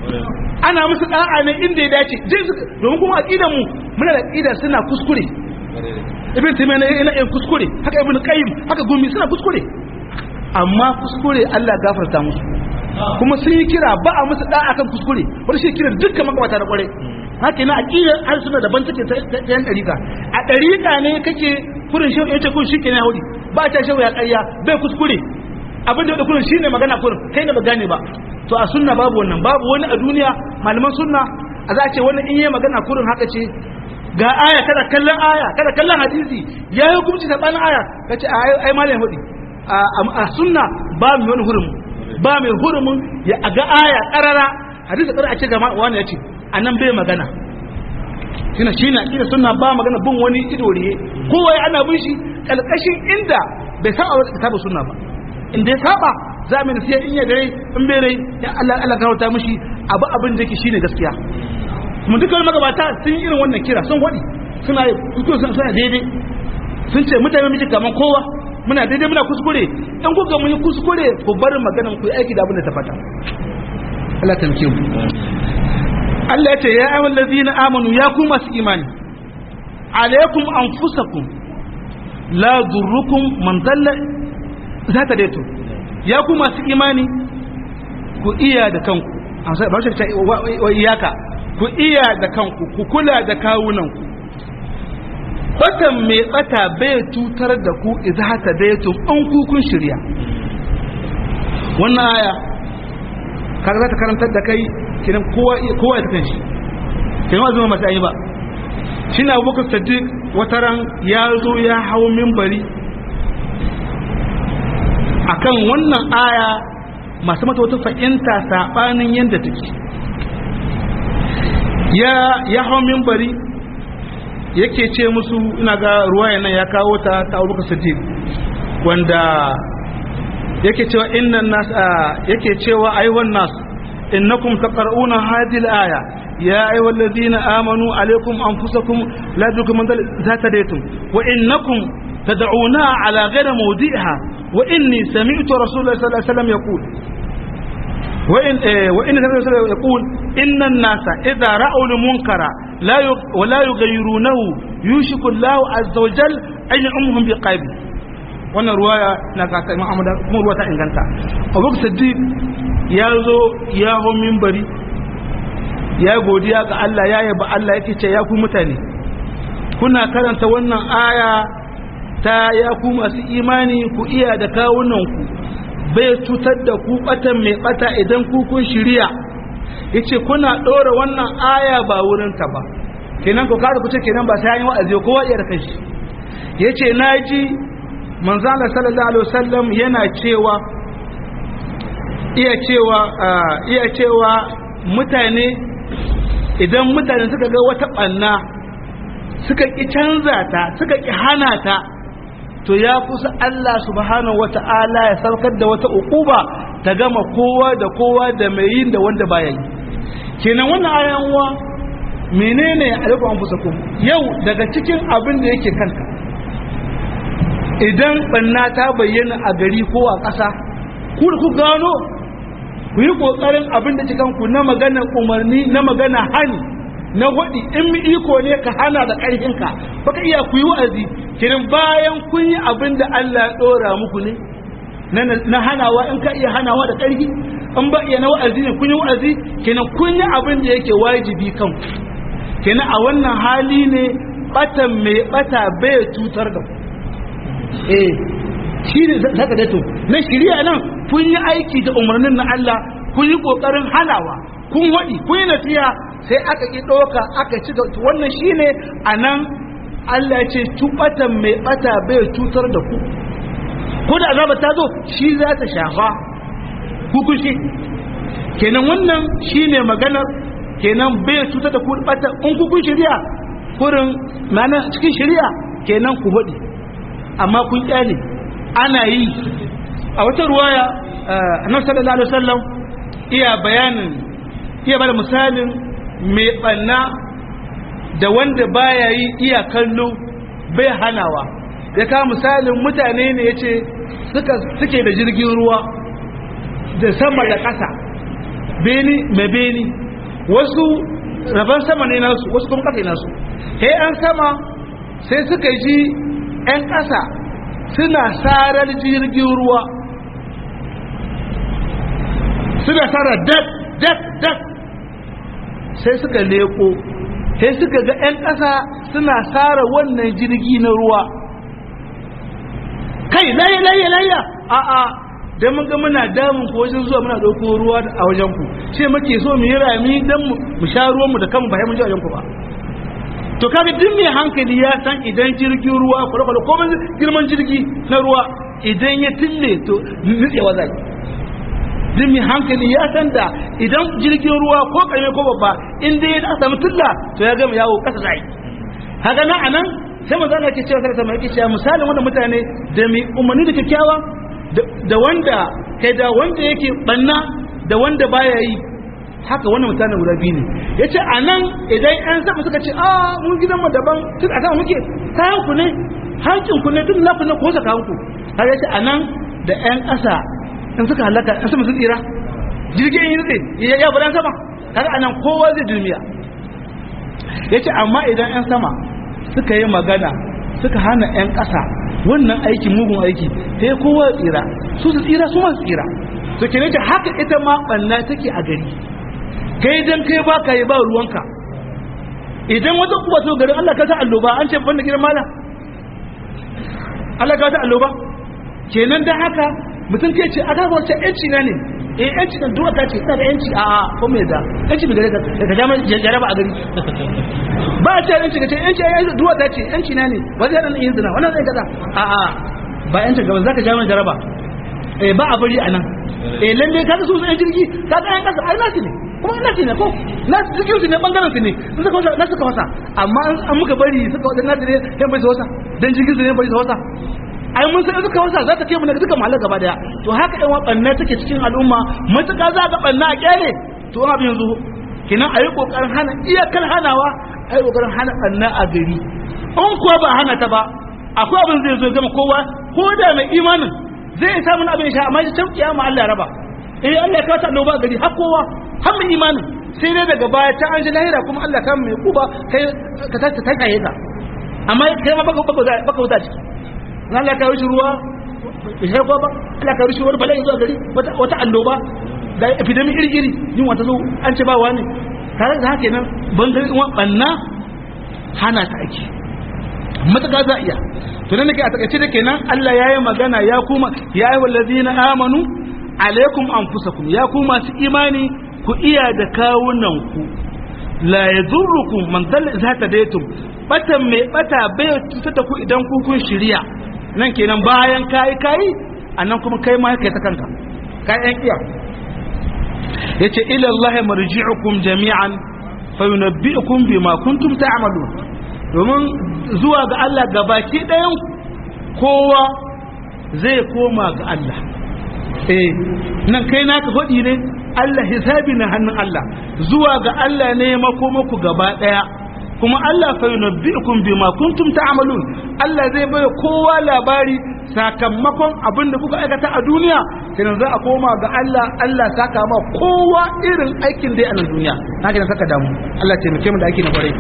ana musu da'a ne inda ya dace domin kuma aqidan mu muna da aqida suna kuskure ibn taymiya ne yana yin kuskure haka ibn qayyim haka gumi suna kuskure amma kuskure Allah gafarta musu kuma sun yi kira ba a musu da'a kan kuskure wani shi kira dukkan makamata da kware haka yana aqidar an suna daban take ta yan dariƙa a dariƙa ne kake kurin shi yace kun shi kenan yahudi ba ta shehu ya ƙarya bai kuskure abin da da kurin shine magana kurin kai ne ba gane ba to a sunna babu wannan babu wani a duniya malaman sunna a za a ce wani in yi magana kurin haka ce ga aya kada kallon aya kada kallon hadisi ya yi hukunci sabanin aya kace ai ai malam hudi a sunna ba mu wani hurin ba mai hurumin ya aga aya karara hadisi karara a ce ga wani ya ce anan bai magana shine shine akida sunna ba magana bin wani idoriye kowa ya ana bin shi kalkashin inda bai saba wa kitabu sunna ba inda ya saba za mu nasiya in ya dare in bai rai ya Allah Allah karauta mishi abu abin da yake shine gaskiya mun dukkan magabata sun yi irin wannan kira sun wadi suna fito sun suna daidai sun ce mutane miji kaman kowa muna daidai muna kuskure in kuka mun yi kuskure ku bar magana ku yi aiki da abin da ta fata Allah ta mu Allah ya ce ya ayyuhal ladina amanu ya ku masu imani alaikum anfusakum la durrukum man dalla zata daito ya ku masu imani ku iya da kanku amsa ba shi wa iyaka ku iya da kanku ku kula da kawunanku batan mai bata bai tutar da ku idza hata daito an ku kun shirya wannan aya kaga za ta karantar da kai kinan kowa kowa ya kanshi kinan wa zama masu ayi ba shi na abubakar sadiq wata ran ya zo ya hau mimbari akan wannan aya masu mata wata fahimta saɓanin yadda take ya ya hau mimbari yake ce musu ina ga ruwaya nan ya kawo ta ta abubakar sadiq wanda yake cewa innan nas yake cewa ayyuhan nas innakum taqra'una hadhihi al-aya ya ayyuhal ladina amanu alaykum anfusakum la tukum man zata daytum wa innakum tad'una ala ghayri mawdi'iha wa inni sami'tu rasulullahi sallallahu alaihi wasallam yaqul wa in wa inna sallallahu yaqul inna an-nasa idha ra'u al-munkara la wa la yughayyirunahu yushiku Allahu azza wa jalla an yu'ammuhum biqaybi wannan ruwaya na kasa imam Ahmad kuma ruwa ta inganta Abu Siddiq ya zo ya ho minbari ya godiya ga Allah ya yaba Allah yake ce ya ku mutane kuna karanta wannan aya ta ya ku masu imani ku iya da kawunan ku bai cutar da ku batan mai bata idan ku kun shirya yace kuna dora wannan aya ba wurin ta ba kenan ku kada ku ce kenan ba sai an yi wa'azi kowa iya da kanshi yace naji manzo Allah sallallahu alaihi wasallam yana cewa iya cewa iya cewa mutane idan mutane suka ga wata ɓanna suka ƙi canza ta suka ƙi hana ta to ya kusa Allah subhanahu wata'ala ya saukar da wata uquba ta gama kowa da kowa da mai yin da wanda baya yi kenan wannan ayan uwa menene alaikum anfusakum yau daga cikin abin da yake kanka idan ɓanna ta bayyana a gari ko a ƙasa ku da ku gano ku yi ƙoƙarin abin da cikanku na magana umarni na magana hani na waɗi in mi iko ne ka hana da ƙarfinka baka iya ku yi wa'azi kirin bayan kun yi abin da Allah ya ɗora muku ne na hanawa in ka iya hanawa da ƙarfi in ba iya na wa'azi ne kun yi wa'azi kenan kun yi abin da yake wajibi kan kenan a wannan hali ne batan mai bata bai cutar da ku eh shi ne zaka dato na shirya nan kun yi aiki da umarnin na Allah kun yi kokarin halawa kun wadi kun yi nasiha sai aka ki doka aka ci wannan shine anan Allah ya ce tubatan mai bata bai cutar da ku ko da azaba ta zo shi za ta shafa ku kushi kenan wannan shine maganar kenan bai cutar da ku bata in ku kun shirya kurin mana cikin shirya kenan ku hudi amma kun kyale ana yi a wata ruwaya annabi sallallahu alaihi wasallam iya bayanin iya bada misalin mai banna da wanda baya yi iya kallo bai hanawa ya kawo misalin mutane ne yace suka suke da jirgin ruwa da sama da ƙasa beni mai beni wasu rabon sama ne nasu wasu kuma ƙasa nasu he an sama sai suka ji 'yan ƙasa suna sarar jirgin ruwa suna sarar dak dak dak sai suka leko sai suka ga 'yan ƙasa suna sara wannan jirgi na ruwa kai laye laye laye a a da mun ga muna damun ku wajen zuwa muna ɗauko ruwa a wajen ku ce muke so mu yi rami don mu sha ruwan mu da kanmu ba mun ji wajen ku ba to kaga duk mai hankali ya san idan jirgin ruwa kwale-kwale ko girman jirgi na ruwa idan ya tille to nutsewa zai duk mai hankali ya san da idan jirgin ruwa ko ƙarfe ko babba in dai ya samu tulla to ya gama yawo ƙasa zai haka nan a nan sai manzo Allah ke cewa sai sama yake cewa misalin wannan mutane da mai umarni da kyakkyawa da wanda kai da wanda yake banna da wanda baya yi haka wannan mutanen guda biyu ne yace a nan idan yan sama suka ce a mun gidan mu daban tun a sama muke kayan ku ne hankin ku ne tun na ku ne ko saka ku har yace a nan da yan ƙasa in suka halaka in sama sun tsira jirgin yi nutse ya ya budan sama har a nan kowa zai dulmiya yace amma idan yan sama suka yi magana suka hana 'yan ƙasa wannan aiki mugun aiki sai kowa tsira su su tsira su masu tsira to ke nake haka ita ma ɓanna take a gari kai dan kai ba ka yi ba ruwanka idan wata kuma to garin Allah ka ta alloba an ce banda gidan mala Allah ka ta alloba kenan dan haka mutum kai ce a ga wace yanci na ne eh yanci nan duwa ta ce ina da yanci a a ko me da yanci bai gare ka ka jama jaraba a gari ba a ce yanci ka ce yanci ai duwa ta ce yanci na ne ba zai nan yin zina wannan zai kaza a a ba yanci gaba zaka jama jaraba eh ba a bari anan eh lalle ka su sun jirgi ka ga yan kasa ai nasi ne kuma nasi ne ko nasu cikin su ne bangaren su ne sun suka wasa nasu suka wasa amma an muka bari suka wasa nasu ne yan bai su wasa dan jirgin su ne bai su wasa ai mun san suka wasa za ta kai mu daga duka mahallar gaba daya to haka ɗan waɓanne take cikin al'umma matuƙa za ga ɓanna a ƙyale to abin yanzu kinan a yi ƙoƙarin hana iyakar hanawa a yi ƙoƙarin hana ɓanna a gari in kuwa ba hana ta ba akwai abin zai zo gama kowa ko da mai imanin zai samu abin sha amma can kiyama Allah ya raba eh Allah ya kawo ta annoba a gari har kowa har mai imanin sai dai daga baya ta an ji lahira kuma Allah ka mai kuba kai ka ta ta kaye ka amma kai ma baka baka wuta ciki na Allah ka rushe ruwa bai sai ba Allah ka rushe wani bala'i zuwa gari wata annoba da epidemi iri iri yin wata zo an ce ba wani tare da haka nan bangare kuma banna hana ta ake matuƙa za iya to nan nake a takaice da kenan Allah ya yi magana ya kuma ya yi wallazina amanu alaikum anfusakum ya ku masu imani ku iya da kawunan ku la yadurrukum man dalla idza tadaytum batan mai bata bai tuta da ku idan ku kun shirya nan kenan bayan kayi kayi annan kuma kai ma kai ta kanka kai yan iya yace ila Allah marji'ukum jami'an fayunabbi'ukum bima kuntum ta'malun domin zuwa ga Allah gabaki ɗayan kowa zai koma ga Allah eh nan kai naka faɗi ne Allah hisabi na hannun Allah zuwa ga Allah ne makomaku gaba ɗaya kuma Allah fa yunabbi'ukum bima kuntum ta'malun Allah zai bai kowa labari sakamakon abin da kuka aikata a duniya sai za a koma ga Allah Allah saka ma kowa irin aikin da ya a duniya haka ne saka damu Allah taimake mu da aiki na kwarai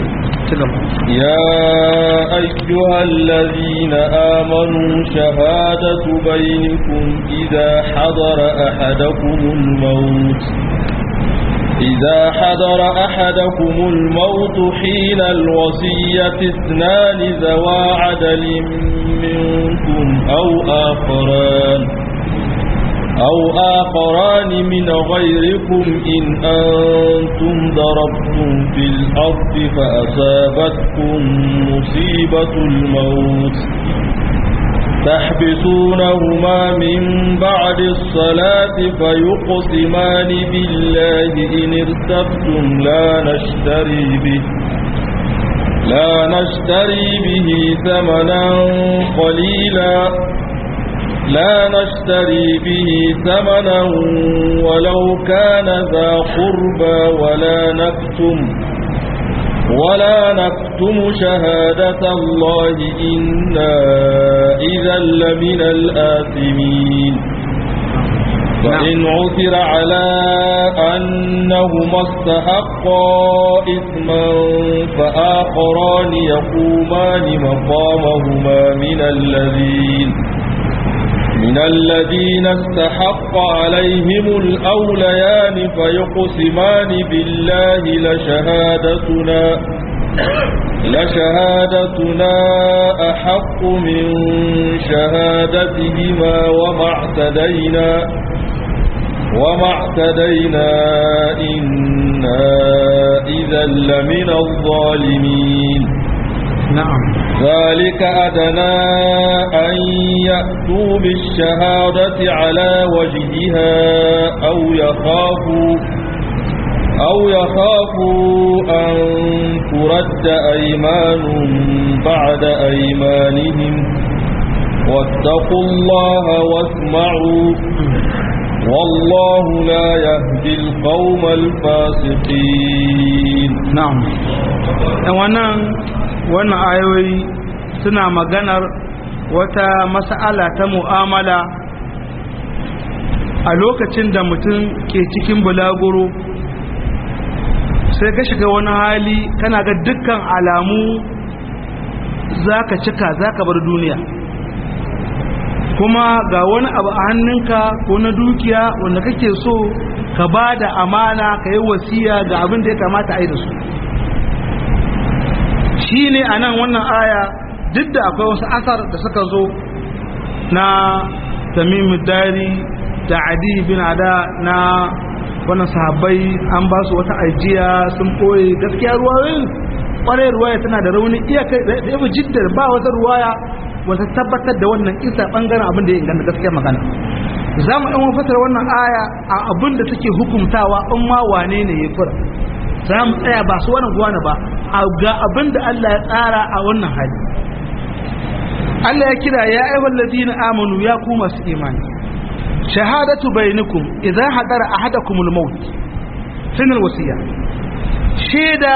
يا أيها الذين آمنوا شهادة بينكم إذا حضر أحدكم الموت إذا حضر أحدكم الموت حين الوصية اثنان ذوا عدل منكم أو آخران أو آخران من غيركم إن أنتم ضربتم في الأرض فأصابتكم مصيبة الموت تحبسونهما من بعد الصلاة فيقسمان بالله إن ارتبتم لا نشتري به لا نشتري به ثمنا قليلا لا نشتري به ثمنا ولو كان ذا قربى ولا نكتم ولا نكتم شهادة الله إنا إذا لمن الآثمين فإن عثر على أنهما استحقا إثما فآخران يقومان مقامهما من الذين من الذين استحق عليهم الأوليان فيقسمان بالله لشهادتنا لشهادتنا أحق من شهادتهما وما اعتدينا وما اعتدينا إنا إذا لمن الظالمين نعم ذلك أدنى أن يأتوا بالشهادة على وجهها أو يخافوا أو يخافوا أن ترد أيمان بعد أيمانهم واتقوا الله واسمعوا والله لا يهدي القوم الفاسقين na'am dan wannan wannan ayoyi suna maganar wata mas'ala ta mu'amala a lokacin da mutum ke cikin bulaguro sai ka shiga wani hali kana ga dukkan alamu zaka cika zaka bar duniya kuma ga wani abu a hannunka ko na dukiya wanda kake so ka ba da amana ka yi wasiya ga abin da ya kamata a yi da su shi ne a nan wannan aya duk da akwai wasu asar da suka zo na tamimu dari da adi bin ada na wannan sahabbai an ba su wata ajiya sun ɓoye gaskiya ruwayoyin ƙwarai ruwaya tana da rauni iya kai da yabi jiddar ba wata ruwaya wata tabbatar da wannan isa ɓangaren abin da ya inganta gaskiya magana za mu ɗan fasar wannan aya a abin da take hukumtawa in ma wane ne ya fura za mu tsaya ba su wani gwana ba a ga abin da Allah ya tsara a wannan hali Allah ya kira ya ayyuhal ladina amanu ya ku masu imani shahadatu bainakum idza hadara ahadakumul maut sunan wasiya shaida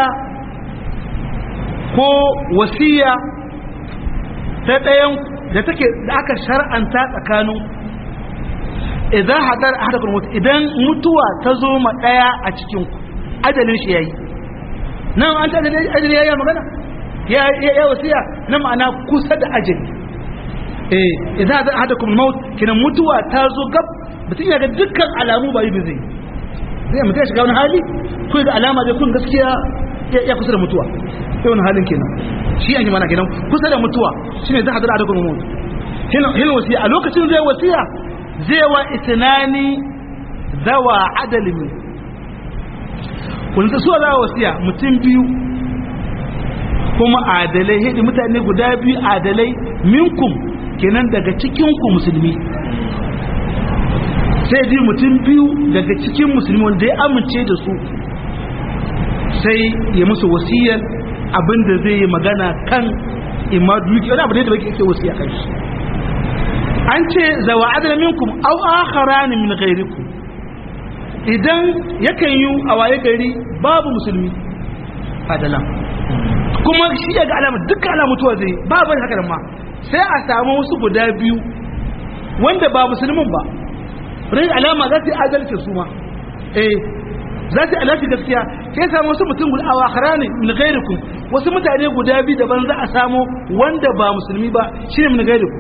ko wasiya ta ɗayan da take da aka shar'anta tsakanin idan hadar ahadakum maut idan mutuwa ta zo ma ɗaya a cikin ku ajalin shi yayi nan an ta ajali yayi magana ya ya wasiya na ma'ana kusa da ajali eh idan hadar ahadakum maut kina mutuwa ta zo gab mutum ya ga dukkan alamu ba yi zai zai mutum ya shiga wani hali ko ga alama da kun gaskiya ya kusa da mutuwa sai wani halin kenan shi an yi mana kenan kusa da mutuwa shine zai hadar ahadakum maut kina wasiya a lokacin zai wasiya zai wa itinani zawa adalin wanda suwa zawa wasiya mutum biyu kuma adalai hidi mutane guda biyu adalai minkum kenan daga cikinku musulmi sai ji mutum biyu daga cikin musulmi wanda ya amince da su sai ya musu wasiyar abinda zai yi magana kan imma duki wani abu ne da bai ke wasiya kan shi an ce zawa adana minkum aw akharani min ghairikum idan yakan yi a waye gari babu musulmi adala kuma shi ya ga alama dukkan alamutuwa zai babu haka da ma sai a samu wasu guda biyu wanda ba musulmin ba rai alama za su yi adalci su ma eh za su yi alafi gaskiya sai samu wasu mutum guda a akharani min ghairikum wasu mutane guda biyu daban za a samu wanda ba musulmi ba shine min ghairikum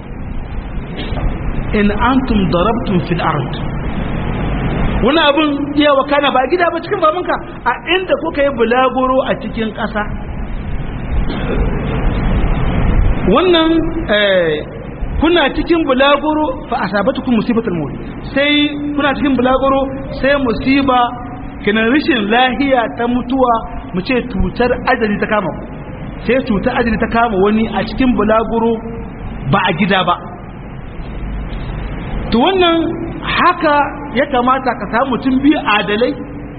in antum darabtum fil ard wani abin iya wakana ba gida ba cikin babanka a inda kuka yi bulaguro a cikin ƙasa wannan kuna cikin bulaguro fa asabatukum musibatul maut sai kuna cikin bulaguro sai musiba kina rishin lahiya ta mutuwa mu ce tutar ajali ta kama sai tutar ajali ta kama wani a cikin bulaguro ba a gida ba to wannan haka ya kamata ka samu mutum biyu adalai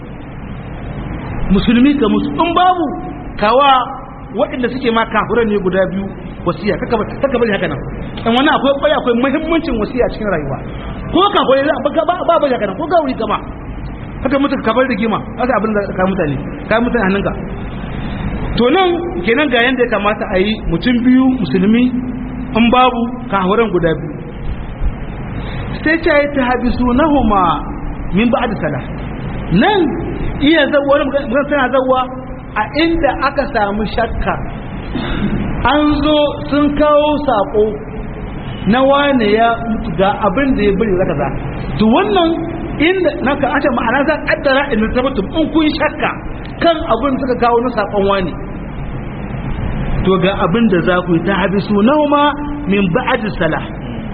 musulmi ga musu in babu kawa waɗanda suke ma kafuran ne guda biyu wasiya kaka bari haka nan in wani akwai kwaya akwai muhimmancin wasiya cikin rayuwa ko kafurai za ba ba bari haka nan ko gauri gama haka mutu ka bar rigima haka abin da ka mutane ka mutane hannunka to nan kenan ga yanda ya kamata a yi mutum biyu musulmi in babu kafuran guda biyu sai ta yi ta habisu na huma min ba da sala nan iya zauwa wani magana tana zauwa a inda aka samu shakka an zo sun kawo sako na wane ya mutu ga abin da ya bari zaka za to wannan inda na ka ace ma'ana za kaddara in tabbatum in kun shakka kan abin suka kawo na sakon wani to ga abin da za ku yi ta habisu na huma min ba'ad salah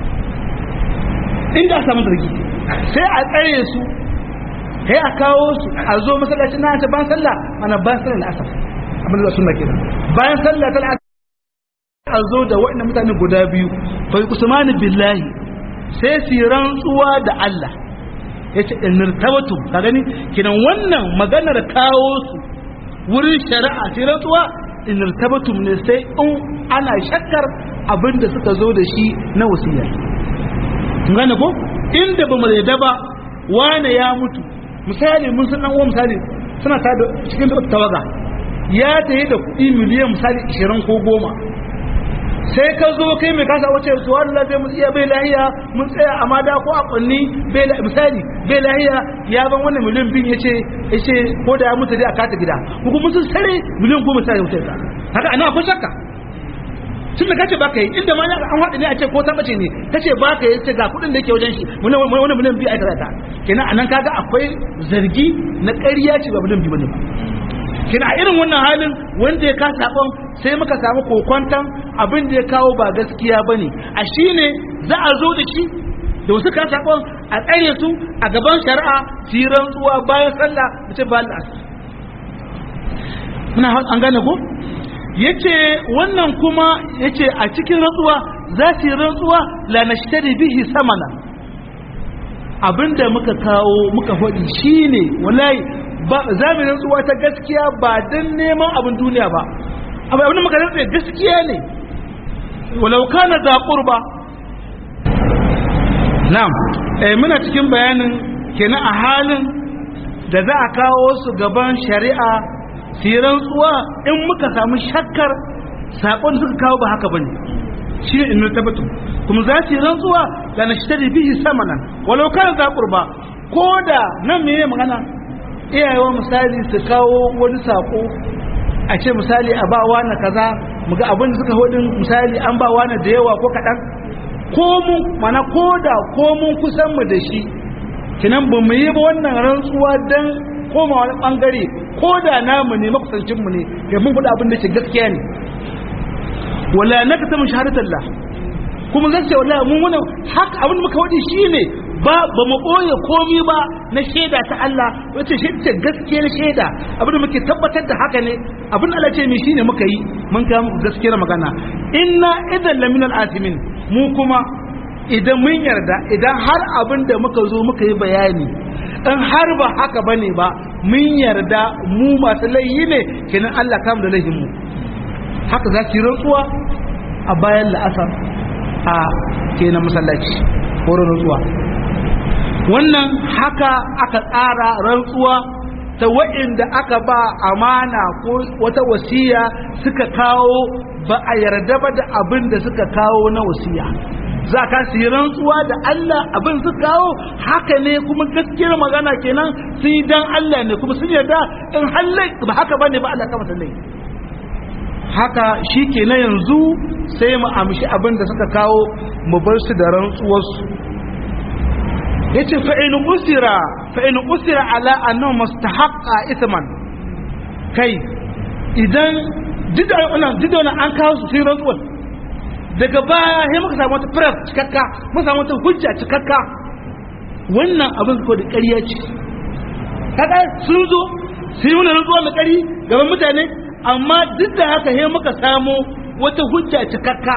inda a samu zargi sai a tsare su sai a kawo su a zo masallacin na ta ban sallah ana ban sallah asar abin da sunna kenan bayan sallah ta a zo da waɗannan mutane guda biyu fa usmani billahi sai su rantsuwa da Allah yace inirtabatu ka gani kinan wannan maganar kawo su wurin shari'a sai rantsuwa inirtabatu ne sai in ana shakkar abinda suka zo da shi na wasiya gane ko inda ba mu da ba wane ya mutu misali mun san dan uwa misali suna ta cikin tawaga ya tayi da kuɗi miliyan misali 20 ko 10 sai ka zo kai mai kasa wace su Allah zai mu iya bai lahiya mun tsaya a mada ko a kunni bai misali bai lahiya ya ban wannan miliyan bin yace yace ko da ya mutu dai a kata gida ko kuma sun sare miliyan goma sai wuce ka haka ana akwai shakka tun da kace baka yi inda ma an haɗa ne a ce ko ta bace ne kace baka yi ce ga kuɗin da yake wajen shi wani miliyan biyu a karata kenan anan kaga akwai zargi na ƙarya ce ba miliyan biyu bane ba kina a irin wannan halin wanda ya ka sabon sai muka samu kokwantan abin da ya kawo ba gaskiya bane a shine za a zo da shi da wasu ka sabon a tsare su a gaban shari'a su yi rantsuwa bayan sallah da ce ba Allah muna an gane ko yace wannan kuma yace a cikin rantsuwa za su yi rantsuwa la nashtari bihi samana abinda muka kawo muka faɗi shine wallahi ba za mu rantsuwa ta gaskiya ba don neman abin duniya ba abu abin da muka rantsa gaskiya ne walau kana za qurba na'am eh muna cikin bayanin kenan a halin da za a kawo su gaban shari'a su yi rantsuwa in muka samu shakkar sakon suka kawo ba haka bane shi ne in tabbatu kuma za su yi rantsuwa la nashtari bihi samanan walau kana za qurba ko da nan me magana iyayewa misali su kawo wani sako a ce misali a ba wani kaza muga abin da suka hudin misali an ba wani da yawa ko kaɗan ko mun mana ko da ko mun kusan mu da shi kinan ba mu yi ba wannan rantsuwa don koma wani bangare ko da namu ne makusancin mu ne ya mun faɗa abin da ke gaskiya ne wala naka ta mun shahadatallah kuma zan ce wallahi mun wannan haka abin da muka wadi shine ba ba mu ɓoye komi ba na shaida ta Allah wace shaida ce gaskiyar shaida abin da muke tabbatar da haka ne abin Allah ce mai shine muka yi mun ga muku gaskiyar magana inna idan laminal asimin mu kuma idan mun yarda idan har abin da muka zo muka yi bayani in har ba haka bane ba mun yarda mu masu laihi ne kenan Allah kam da laihin mu haka za ki rantsuwa a bayan la'asar a kenan masallaci ko rantsuwa wannan haka aka tsara rantsuwa ta wa'inda aka ba amana ko wata wasiya suka kawo ba a yarda ba da abin da suka kawo na wasiya za ka su yi rantsuwa da Allah abin su kawo haka ne kuma gaskiyar magana kenan sun yi dan Allah ne kuma sun yarda in hallai ba haka ba ne ba Allah kama sallai haka shi ke na yanzu sai mu amshi abin da suka kawo mu bar su da rantsuwarsu ya ce fa'in usira fa'in usira ala annan mustahaqqa ithman kai idan jidona an kawo su sai rantsuwar daga baya sai muka samu wata firar cikakka muka samu wata hujja cikakka wannan abin ko da ƙarya ce kaga sun zo sun yi wani rantsuwa mai ƙari gaban mutane amma duk da haka sai muka samu wata hujja cikakka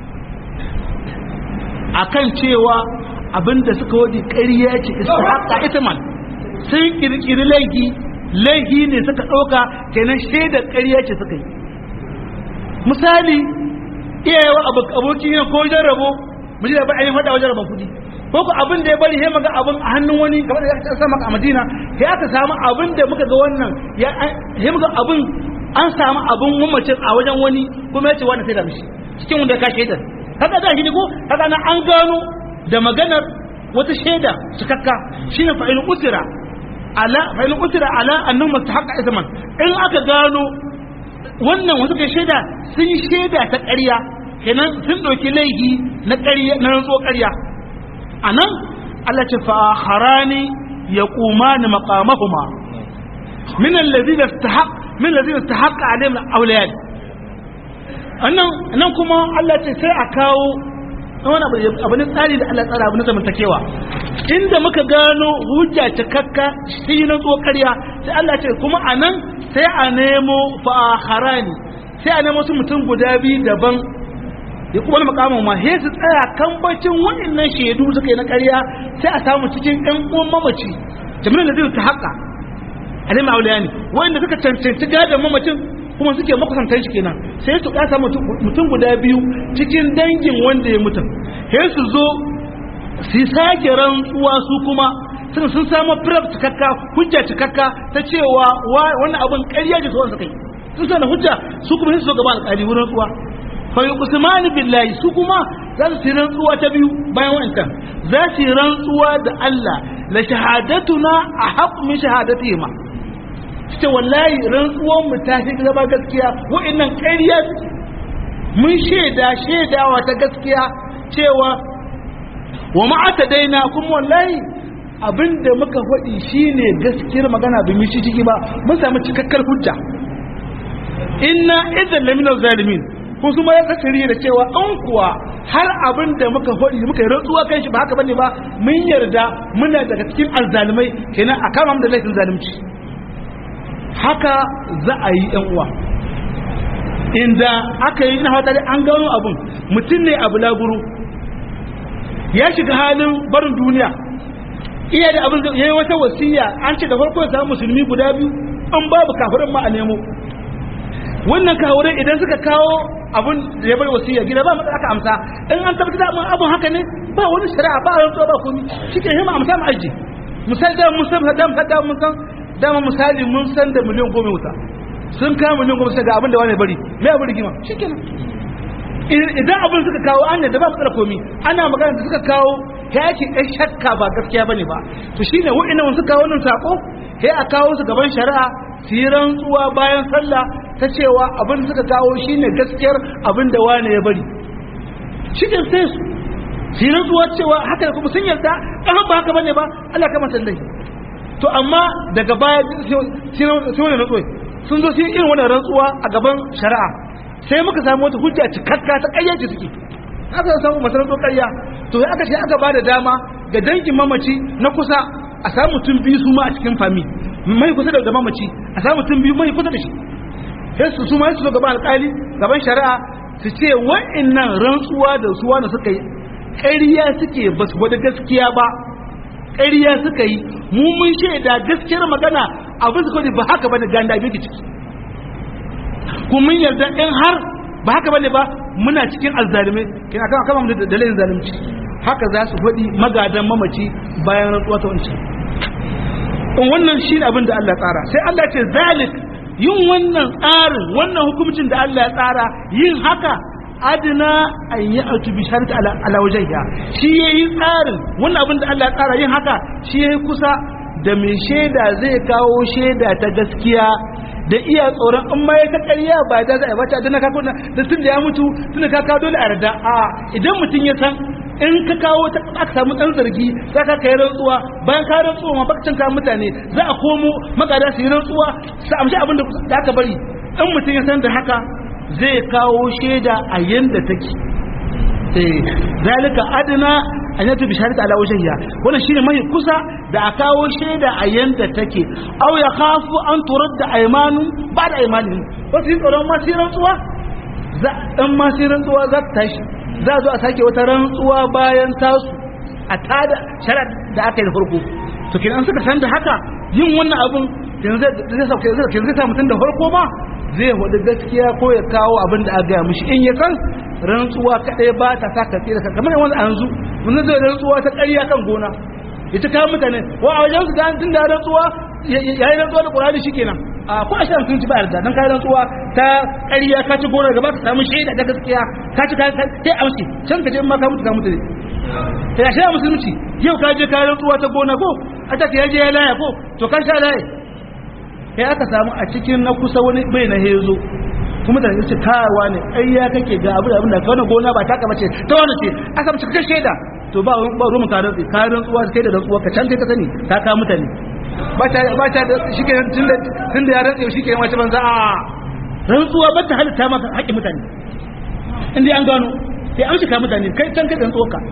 akan cewa abinda suka wadi ƙarya ce istihaqqa ithman sun kirkiri laifi laifi ne suka ɗauka kenan shaidar ƙarya ce suka yi misali iyayewa aboki ne ko wajen rabo mu ji da ba a yi faɗa wajen rabon kuɗi ko ku abin da ya bari sai maga abin a hannun wani kamar da ya sa maka a Madina sai aka samu abin da muka ga wannan ya sai muka abin an samu abin mamacin a wajen wani kuma ya ce wannan sai da mishi cikin wanda ka shaidar kaga da shi ne ko kaga na an gano da maganar wata shaida cikakka shine fa'il usira ala fa'il usira ala annahu mustahaqqa isman in aka gano wannan wasu kai shaida sun yi shaida ta ƙarya kenan sun ɗauki laifi na ƙarya na rantsuwa ƙarya anan Allah ce fa harani yaqumani maqamahuma min alladhina istahaq min alladhina istahaqqa alaihim awliyan annan nan kuma Allah ce sai a kawo wani abu ne tsari da Allah tsara abu na zamantakewa inda muka gano hujja cikakka shi na tso ƙarya sai Allah ce kuma a nan sai a nemo fa'aharani sai a nemo su mutum guda biyu daban ya kuma makamin ma he su tsaya kambacin waɗannan shaidu suka yi na ƙarya sai a samu cikin ɗan uwan mamaci jami'in da zai ta haƙa alim auliya ne wanda suka cancanci gadon mamacin kuma suke makusantan shi kenan sai su kasa mutum guda biyu cikin dangin wanda ya mutum sai su zo su sake rantsuwa su kuma sun sun samu firaf cikakka hujja cikakka ta cewa wannan abin ƙarya ce suwan suka yi sun sana hujja su kuma sai su zo gaba alƙali wurin rantsuwa fa yuqsimani billahi su kuma za su yi rantsuwa ta biyu bayan wancan za su yi rantsuwa da Allah la shahadatuna a haqqu min shahadatihima ce wallahi rantsuwan mu ta fi zama gaskiya wa'annan ƙarya mun shaida shaidawa ta gaskiya cewa wa ma'ata daina kuma wallahi abinda muka faɗi shine gaskiyar magana ba mu shi ciki ba mun samu cikakkar hujja inna idan lamina zalimin ko su ma ya kasari da cewa an kuwa har abin da muka faɗi muka yi rantsuwa kan shi ba haka bane ba mun yarda muna daga cikin alzalimai kenan a kama da laifin zalunci haka za a yi yan uwa inda aka yi na hata an gano abin mutum ne abu laburu ya shiga halin barin duniya iya da abin ya yi wata wasiya an ce da farko ya samu musulmi guda biyu an babu kafirin ma a nemo wannan kafirai idan suka kawo abin da ya bar wasiya gida ba matsala aka amsa in an tabbatar da abin abin haka ne ba wani shari'a ba a rantsuwa ba komi shi ke hima amsa mu aji misali da mun san da mun san mun san dama misali mun san da miliyan goma wuta sun kawo miliyan goma sai ga abin da wani bari me abin rigima shikenan idan abin suka kawo an yadda ba matsala komi ana magana da suka kawo ya yake ɗan shakka ba gaskiya bane ba to shine wa'annan wani suka kawo wannan sako sai a kawo su gaban shari'a su yi rantsuwa bayan sallah ta cewa abin da suka kawo shine gaskiyar abin da wani ya bari shikin sai su su yi rantsuwa cewa haka da kuma sun yarda ɗan ba haka bane ba Allah kama sallai to amma daga baya sai wani rantsuwa sun zo sai irin wani rantsuwa a gaban shari'a sai muka samu wata hujja cikakka ta ƙayyaci suke aka samu masarantar ƙarya to ya aka ce aka ba da dama ga dangin mamaci na kusa a samu mutum biyu su ma a cikin fami mai kusa da mamaci a samu mutum biyu mai kusa da shi sai su su ma su zo gaban alƙali gaban shari'a su ce wa'annan rantsuwa da su wani suka yi ƙarya suke ba su gwada gaskiya ba ƙarya suka yi mu mun shaida gaskiyar magana abin su kawai ba haka bane ganda bai ciki kuma mun yarda in har ba haka bane ba muna cikin alzalimai kina kama kama da dalilin zalunci haka za su faɗi magadan mamaci bayan rantsuwa ta wancan in wannan shi ne abin da Allah tsara sai Allah ce zalik yin wannan tsarin wannan hukumcin da Allah ya tsara yin haka adina an yi autu bi sharti ala wajhiha shi yayi tsarin wannan abin da Allah ya tsara yin haka shi yayi kusa da mai shaida zai kawo shaida ta gaskiya da iya tsoron in ma ya ta ƙarya ba da za a bata da na kako da tun da ya mutu tun da ka kawo dole a yarda a idan mutum ya san in ka kawo ta aka samu ɗan zargi za ka kai rantsuwa bayan ka rantsuwa ma bakcin ka mutane za a komo magada su yi rantsuwa su amshi abin da aka bari in mutum ya san da haka zai kawo shaida a yanda take zalika adana an yatu bi shahadati ala wajhiha wannan shine mai kusa da a kawo shaida a yanda take aw ya khafu an turadda aymanu ba'da aymanihim wasu yin tsoron ma sai rantsuwa za dan ma sai rantsuwa za ta tashi za zo a sake wata rantsuwa bayan tasu a tada sharar da aka yi da farko to kin an suka san da haka yin wannan abun yanzu zai sauke zai zai sa mutum da farko ma zai hudu gaskiya ko ya kawo abin da aka gaya mishi in ya san rantsuwa kadai ba ta sa ka tsira kamar wani a yanzu mun zai rantsuwa ta ƙarya kan gona ita kawo mutane wa a wajen su da tun da rantsuwa yayi rantsuwa da Qur'ani shikenan a ko a shan sun ci ba yarda dan kai rantsuwa ta ƙarya ka ci gona gaba ka samu shaida ta gaskiya ka ci kai kai amsi can ka je ma ka mutu ka mutu ne sai a sha musulunci yau ka je ka rantsuwa ta gona ko a ta ya je ya laya ko to ka sha laya kai aka samu a cikin na kusa wani bai na hezo kuma da yace kawa ne ai ya kake ga abu da abin da ka wannan gona ba taka bace ta wani ce aka mace ka shaida to ba ba rumun ka rantsi ka rantsuwa kai da rantsuwa ka can kai ka sani ka ka mutane ba ta ba ta da shike tunda tunda ya rantsi shike wace banza a rantsuwa ba ta halitta maka haƙƙin mutane in dai an gano sai an shika mutane kai can kai rantsuwa ka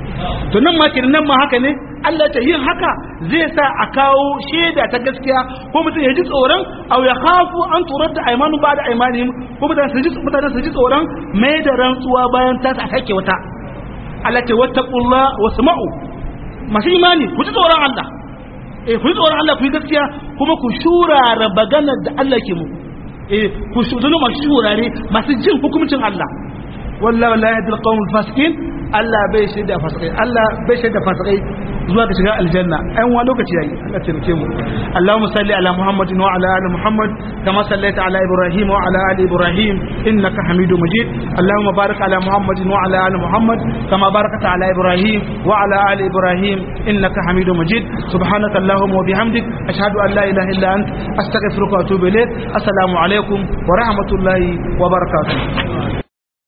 to nan ma kenan nan ma haka ne Allah ta yin haka zai sa a kawo shaida ta gaskiya ko mutum ya ji tsoron aw ya khafu an turata aymanu ba da aymanihim ko mutane su ji mutane su ji tsoron mai da rantsuwa bayan ta sa sake wata Allah ta wattaqullah wasma'u masu imani ku ji tsoron Allah eh ku ji tsoron Allah ku yi gaskiya kuma ku shurara maganar da Allah ke muku eh ku shudunu masu shurare masu jin hukuncin Allah wallahi la yahdil qawmul fasiqin Allah bai shaida fasikai Allah bai shaida fasikai zuwa ga shiga aljanna ɗan wani lokaci yayi Allah taimake mu Allahumma salli ala Muhammadin wa ala ali Muhammad kama sallaita ala Ibrahim wa ala ali Ibrahim innaka Hamidum Majid Allahumma barik ala Muhammadin wa ala ali Muhammad kama barakta ala Ibrahim wa ala ali Ibrahim innaka Hamidum Majid subhanaka Allahumma wa bihamdik ashhadu an la ilaha illa ant astaghfiruka wa atubu ilayk assalamu alaikum wa rahmatullahi wa barakatuh